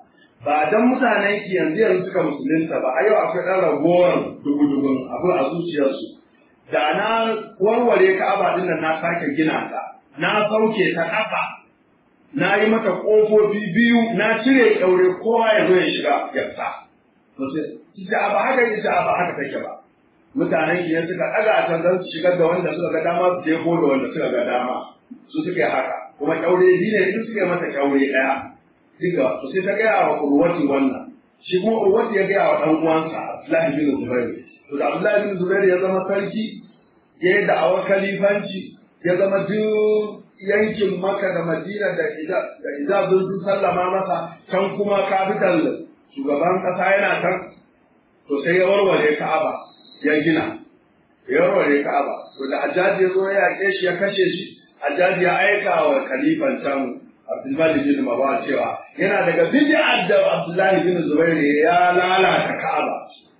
ba dan mutanen ki yanzu yanzu suka musulunta ba a yau akwai ɗan ragowar dugu-dugun abu a zuciyarsu da na warware ka'aba din nan na sake gina ta na sauke ta ƙasa na yi mata ƙofofi biyu na cire ƙyaure kowa ya zo ya shiga ya fita to sai ita ba haka ita ba haka take ba mutanen ki suka ɗaga ta don su shigar da wanda suka ga dama su jefo da wanda suka ga dama su suka yi haka kuma ƙyaure biyu ne duk suka yi mata ƙyaure ɗaya duka to sai ta gaya wa urwati wannan shi kuma urwati ya gaya wa ɗan uwansa Abdullahi bin Zubair to da Abdullahi bin Zubair ya zama sarki ya yi da'awar kalifanci ya zama duk yankin Makka da Madina da Hijaz sun sallama masa can kuma capital shugaban ƙasa yana can to sai ya warware Ka'aba ya gina ya warware Ka'aba to da Hajjaji ya zo ya yaƙe shi ya kashe shi Hajjaji ya aika wa kalifan can Abdullahi bin Marwan cewa yana daga bid'ar da Abdullahi bin Zubair ya lalata Ka'aba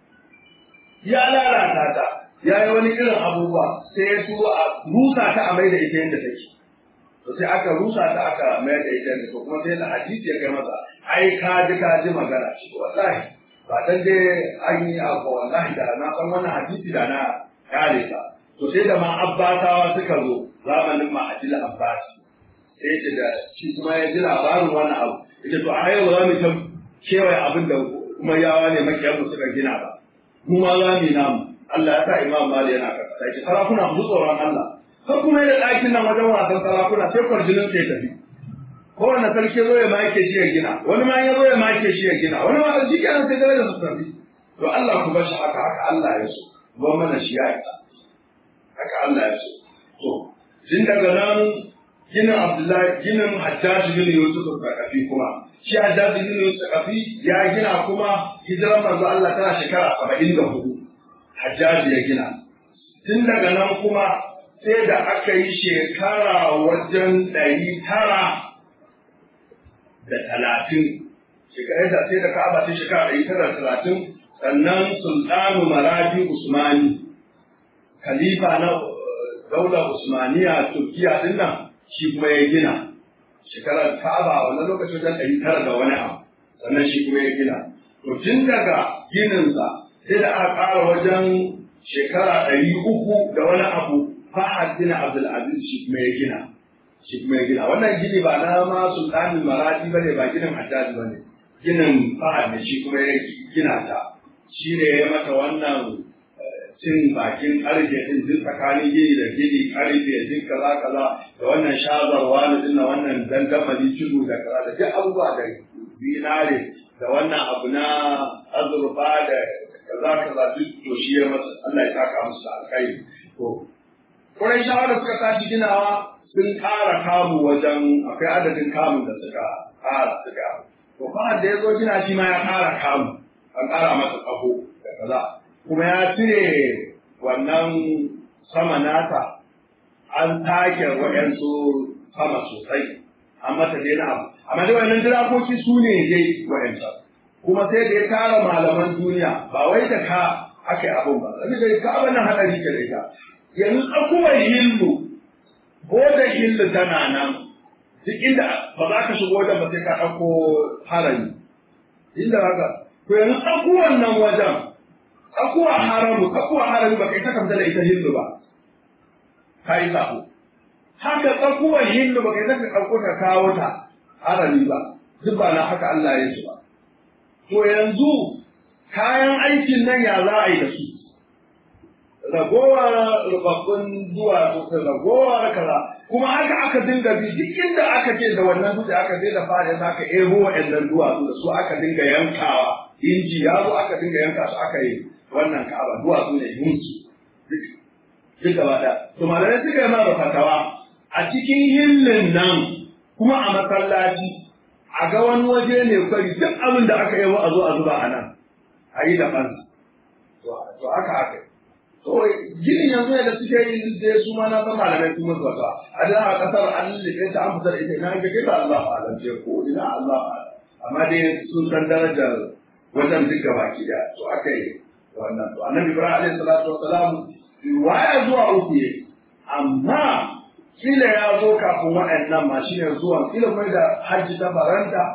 ya lalata ta ya yi wani irin abubuwa sai ya so a rusa ta a mai da ita yadda take to sai aka rusa ta aka mai da ita yadda to kuma sai da hadisi ya kai masa ai ka ji ka ji magana shi wallahi ba dan dai an yi abu wallahi da na san wannan hadisi da na kare ta to sai da ma abbatawa suka zo zamanin ma ajil abbasi sai ce da shi kuma ya ji labarin wannan abu ita to a yau za mu ta kewaye abin da kuma yawa ne makiyanmu suka gina ba mu ma za mu yi namu Allah ya sa imam mali yana kasa sai sarakuna mu tsoron Allah har kuma da ɗakin nan wajen wasan sarakuna sai kwarjinin sai tafi kowane sarki zo ya make shi ya gina wani ma ya zo ya make shi ya gina wani ma shi kenan sai darajar su tafi to Allah ku bar shi haka haka Allah ya so ba mana shi ya isa haka Allah ya so to tun daga nan ginin Abdullahi ginin Hajjaj bin Yusuf Sakafi kuma shi Hajjaj bin Yusuf Sakafi ya gina kuma hijiran manzo Allah tana shekara saba'in da hudu Hajjaj ya gina tun daga nan kuma sai da aka yi shekara wajen ɗari tara da talatin shekarar da sai da Ka'aba sai shekara ɗari tara da talatin sannan Sultanu Marabi Usmani khalifa na daular Usmaniya Turkiya din nan shi kuma ya gina shekarar Ka'aba wannan lokacin wajen ɗari tara da wani abu sannan shi kuma ya gina to tun daga gininsa sai da aka ƙara wajen shekara ɗari uku da wani abu Fahad bin Abdul Aziz shi kuma ya gina shi kuma ya gina wannan gini ba na ma sultanin maradi bane ba ginin Haddad bane ginin Fahad ne shi kuma ya gina ta shi ne ya mata wannan cin bakin karfe din duk tsakanin gini da gini karfe duk kaza kaza da wannan shazarwa da din wannan dangamali tudu da kaza da duk abubuwa da zinare da wannan abu na azurfa da kaza kaza duk to shi ya masa Allah ya saka musu alkhairi to Kurai shawara suka tashi ginawa sun ƙara kamu wajen akwai adadin kamun da suka ƙara suka. To fa da ya zo gina shi ma ya ƙara kamu, an ƙara masa ƙaho da kaza. Kuma ya cire wannan sama nata an take waɗansu sama sosai, an mata dai na abu. Amma dai wannan jirakoki su ne dai waɗansa. Kuma sai da ya tara malaman duniya ba wai da ka aka yi abun ba. Sabida ka abin nan haɗari ke da ita. yanzu tsakuwar hillu ko da hillu tana nan duk inda ba za ka shigo da ba sai ka ɗauko harami inda haka to yanzu tsakuwar nan wajen tsakuwar haramu tsakuwar harami ba kai ta kamta da ita hillu ba ka yi sako haka tsakuwar hillu ba kai ta ka ɗauko ta kawo ta harami ba duk ba na haka Allah ya su ba to yanzu kayan aikin nan ya za a yi da su ragowar rubabbun duwatsu da ragowar kaza kuma haka aka dinga bi duk inda aka ce da wannan dutse aka je da fara da aka ebo waɗannan duwatsu da su aka dinga yankawa inji ya zo aka dinga yanka su aka yi wannan ka'aba duwatsu ne yunsu duk gaba da to malamai suka yi mara fatawa a cikin hillin nan kuma a masallaci a ga wani waje ne kwari duk abin da aka yi a zo a zuba a nan a yi da fansa to haka aka yi to ginin yanzu da suke yi da su ma na san malamai sun musu wata a da a kasar an lullube ta an fitar ita ina ga kita Allah alam ce ko ina Allah amma dai sun san darajar wajen duka baki da to aka yi wannan to annabi Ibrahim alaihi salatu wassalam riwaya zuwa uku ne amma kila ya zo kafin waɗannan ma shine zuwan kila mai da hajji ta baranta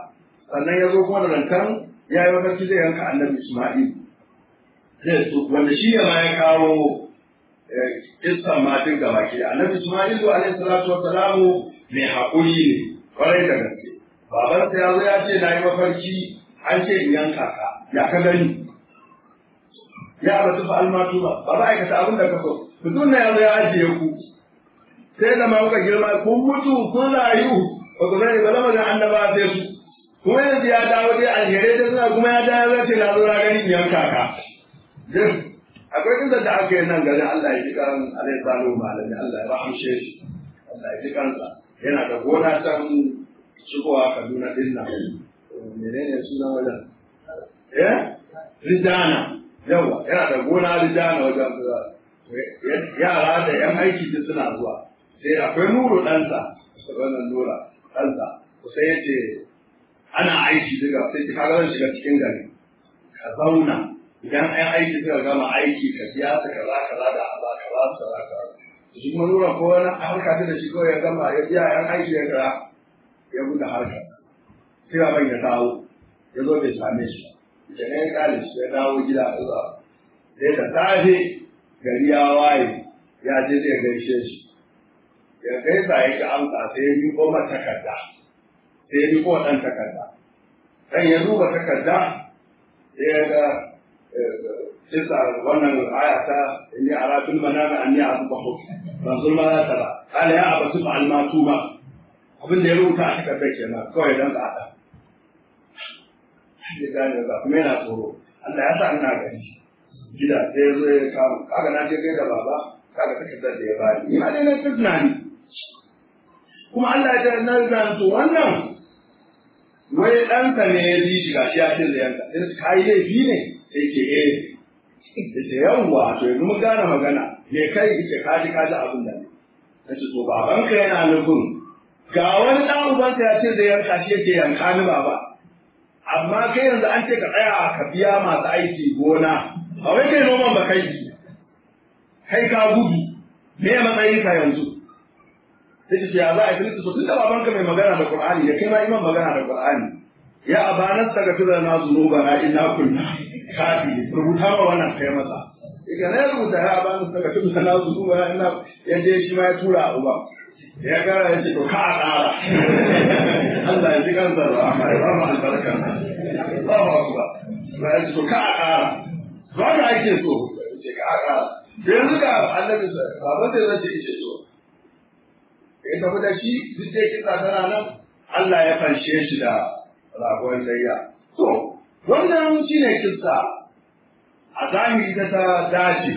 sannan ya zo kuma da rantan ya yi mafarki zai yanka annabi Isma'il zai so wanda shi ne ma ya kawo kissan matin gaba ke annabi Isma'il alaihi salatu wassalamu mai haƙuri ne kwarai da gaske babansa ya zo ya ce na yi mafarki an ce in yanka ka ya ka gani ya ba tufa almatu ba ba za a aikata abin da ka so mutum na ya zo ya ajiye ku sai da ma kuka girma kun mutu kun rayu ba ku sani ba lamarin annaba sai su kuma yanzu ya dawo dai alherai da suna kuma ya dawo ya ce na zo na gani in yanka ka akwai inda da aka yi nan garin Allah ya ji kan alai salo malami Allah ya rahamshe shi Allah ya ji kansa yana da gona can shigowa Kaduna din nan menene sunan wajen eh Rijana yawa yana da gona Rijana wajen yara da yan aiki duk suna zuwa sai akwai nuru ɗansa wannan nura ɗansa sai ya ce ana aiki daga sai ka ga zan shiga cikin gari ka zauna idan an aiki suka gama aiki ka biya su kaza kaza da Allah kaza su kaza kaza shi kuma nura ko wani harka ta da shi ko ya gama ya biya yan aiki ya kaza ya buɗe harkar sai baban ya dawo ya zo bai same shi ba ya ya kare shi ya dawo gida a zuwa sai da safe gari ya waye ya je zai gaishe shi ya gaisa ya ki amsa sai ya miƙo mata takarda sai ya miƙo ɗan takarda ɗan ya duba takarda sai ya ga kisa wannan aya ta inni ara fil manami anni asbahu rasul ma la tara qala ya abatu fa'al ma tuma abin da ya rubuta a takardar kenan kawai dan ka hada ya gane ba kuma yana tsoro Allah ya sa ina gani gida sai ya zo ya kama kaga na je kai da baba kaga takardar da ya bani ni ma dai na tunani kuma Allah ya ta na zan to wannan wai ɗansa ne ya ji shi gashi ya ce da yanka sai ka yi laifi ne sai ke eh yace yawwa to yanzu mun gane magana me kai yace ka ji ka ji abin da ne nace to babanka yana nufin ga wani dan ubansa ya ce da yanka shi yake yanka ni baba amma kai yanzu an ce ka tsaya ka biya masu aiki gona a wai kai noman ba kai kai ka gudu me ya matsayin ka yanzu sai ce ya za a yi to tunda babanka mai magana da Qur'ani ya kai ma iman magana da Qur'ani ya abana daga tura na zunuba na inna kunna kafi rubuta ma wannan kai masa iga na rubuta ya abana daga tura na zunuba na inna ya je shi ma ya tura a uba ya gara ya ce to ka a ƙara Allah ya ji kansa da amma ya ba mu albarka ba mu akuba ba ya ce to ka a ƙara ba ka ake so ce ka a ƙara yanzu ga annabi baban da zai ce so ya tafi da shi duk da kisa tana nan Allah ya fanshe shi da ragon layya. To, wannan shi ne kissa a zahiri ta ta dace.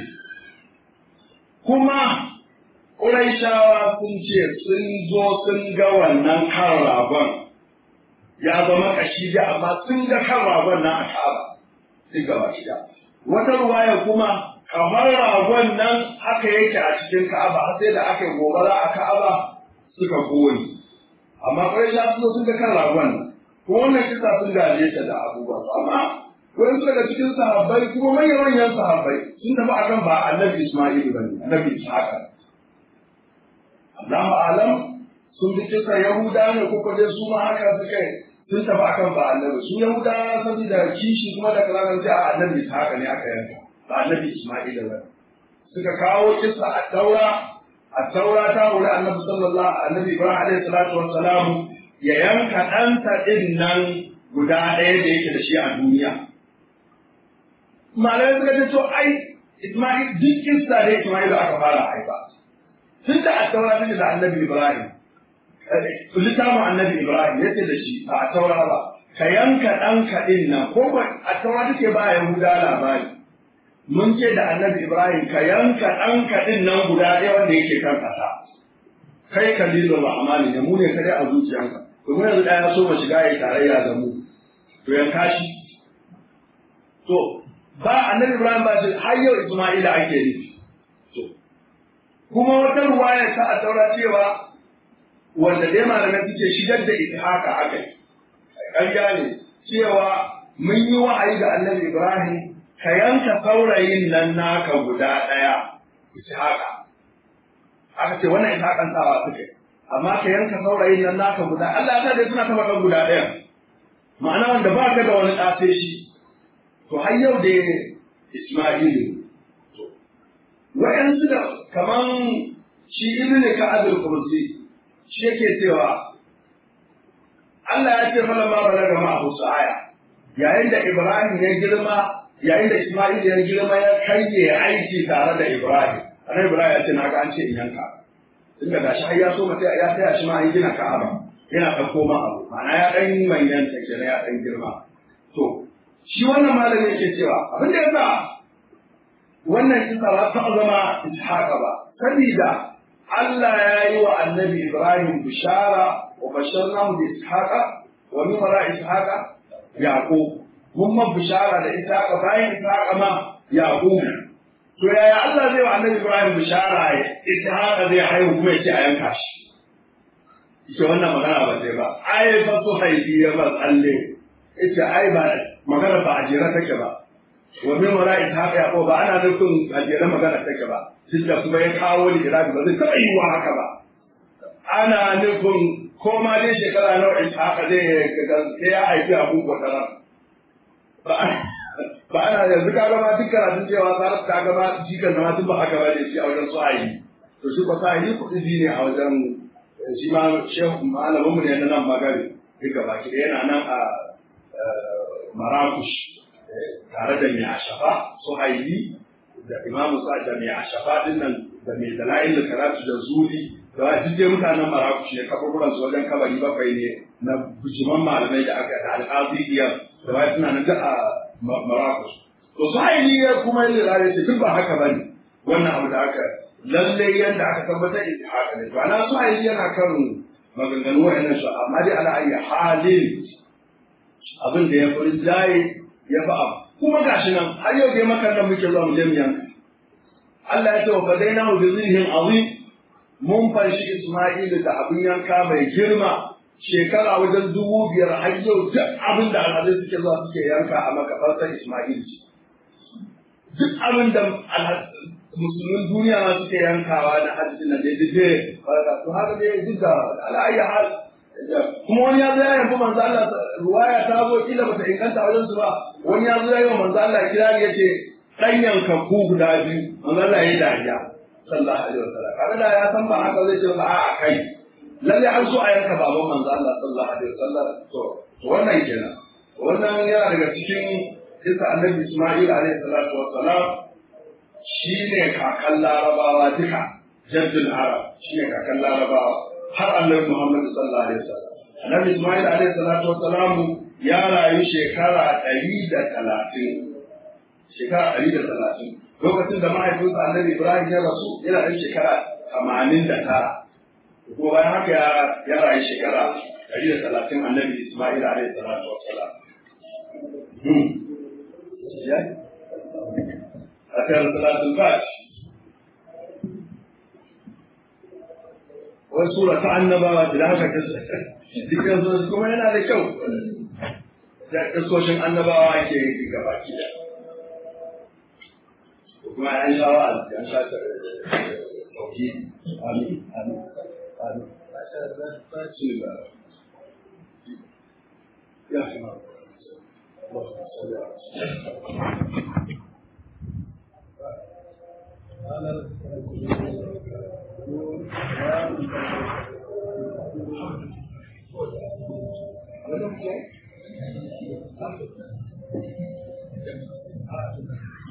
Kuma Ƙuraishawa sun ce sun zo sun ga wannan kan ragon ya zama kashi da amma sun ga kan ragon nan a Ka'aba. Sun gaba shida. Wata ruwaya kuma kamar ragon nan haka yake a cikin Ka'aba har sai da aka yi gobara a Ka'aba suka koyi. Amma Ƙuraishawa sun zo sun ga kan ragon nan. ko wannan kisa sun gaje ta da abubuwa amma wani su daga cikin sahabbai kuma manyan manyan sahabbai sun tafi akan ba annabi Isma'il ba ne annabi Ishaq Allahu alam sun bi kisa Yahuda ne ko ko dai su ma haka suka sun tafi akan ba annabi su Yahuda saboda kishi kuma da kalaman sai a annabi Ishaq ne aka yanka ba annabi Isma'il ba suka kawo kisa a taura a taura ta wuri annabi sallallahu annabi Ibrahim alaihi salatu wassalam ya yanka ɗansa ɗin nan guda ɗaya da yake da shi a duniya. Malamai suka ce to ai Ismail duk kissa da Ismail aka fara haifa. Tun da a taura take da annabi Ibrahim. Littafin annabi Ibrahim ya ce da shi ba a taura ba. Ka yanka ɗanka ɗin nan ko a taura take ba Yahuda labari. Mun ce da annabi Ibrahim ka yanka ɗanka ɗin nan guda ɗaya wanda yake kan ƙasa. Kai kalilun rahmani ne mu ne kadai a zuciyanka. domin yanzu ɗaya so ma shiga ya tarayya da mu to ya kashi to ba annabi ibrahim ba shi har yau isma'ila ake nufi to kuma wata ruwaya ta a taura cewa wanda dai malamai suke shigar da haka aka yi ƙarya ne cewa mun yi wa'ayi ga annabi ibrahim ka yanka saurayin nan naka guda ɗaya haka aka ce wannan ishaƙan sawa suka yi amma ka yanka saurayin nan naka guda Allah ya dai suna ta faɗan guda ɗaya ma'ana wanda ba ka da wani ɗafe shi to har yau da Ismailu to wa'yansu da kaman shi ibn Ka'ab al-Qursi shi yake cewa Allah ya ce mana ma balaga ma Abu Sa'aya yayin da Ibrahim ya girma yayin da Ismail ya girma ya karye aiki tare da Ibrahim annabi Ibrahim ya ce na ga an ce in yanka tunda gashi har ya so mata ya taya shi ma an gina Ka'aba yana ɗauko ma abu ma'ana ya ɗan manyan ta kenan ya ɗan girma to shi wannan malami yake cewa abin da yasa wannan kisa ba ta zama ishaqa ba sabida Allah ya yi wa annabi Ibrahim bishara wa basharnahu bi ishaqa wa min wara ishaqa yaqub mun ma bishara da ishaqa bayan ishaqa ma yaqub to yaya Allah zai wa annabi Ibrahim bishara ya ishaqa zai haihu kuma ya ce a yanka shi ita wannan magana ba sai ba ai fa su haifi ya ba tsalle ita ai ba magana ba a jere take ba wa min wara ishaqa yaqub ba ana nufin a jere magana take ba duk da kuma ya kawo ligirafi ba zai taɓa yi wa haka ba ana nufin ko ma dai shekara nawa ishaqa zai sai ya haifi abu kwatara ba ana yanzu ka gama duk karatun cewa sarar ta gama jikan zama duk ba haka ba ne shi a wajen su'ayi to shi ba su'ayi kuɗi ne a wajen shi ma shehu malamin mu ne na nan magari duka baki ɗaya yana nan a marakush tare da mai ashafa suhaili da imamu sa da mai ashafa din nan da mai dala'il da karatu da zuri da wa duk mutanen marakush ne kaburburan su wajen kabari bakwai ne na bujiman malamai da aka da al'aziyar da wa suna nan a marakush to suhaili ya kuma yi rare ce duk ba haka bane wannan abu da aka lalle yadda aka tabbatar da haka ne ba na suhaili yana kan maganganu wa'annan su amma dai ala ayi halin abin da ya fi jaye ya fi abu kuma gashi nan har yau dai makan nan muke zuwa mu je mu yanka Allah ya ce wa fadaina bi zilhin azim mun fanshi Isma'ilu da abin yanka mai girma shekara wajen dubu biyar har yau duk abin da alhazai suke zuwa suke yanka a makabartar Isma'ilu duk abin da musulmin duniya ma suke yankawa na hajji na daidai to haka dai duk da ala'ayyar hal kuma wani ya zo ya yanzu manzo Allah ruwaya ta zo kila bata inganta wajen su ba wani ya zo ya yi wa manzo Allah kirari yace dan yanka ku guda biyu manzo Allah ya yi dariya sallallahu alaihi wasallam kaga da ya san ba haka zai ce ba a kai lalle an so a yanka baban manzo Allah sallallahu alaihi wasallam to to wannan kenan wannan yana daga cikin kisa annabi Isma'il alaihi salatu wassalam shine kakan larabawa duka jaddul arab shine kakan larabawa har annabi Muhammad sallallahu alaihi wasallam. Annabi Ismail alaihi salatu wasalam ya rayu shekara ɗari da talatin. Shekara ɗari da talatin. Lokacin da mahaifinsa annabi Ibrahim ya rasu yana ɗan shekara tamanin da tara. Kuma bayan haka ya rayu shekara ɗari da talatin annabi Ismail alaihi salatu wasalam. Akan salatul Fatiha. wai sura ta annabawa da haka dukkan su kuma yana da kyau da kasoshin annabawa ke yi gaba ki da kuma an sha wa an sha ta sauki amin amin amin ya shi Thank you.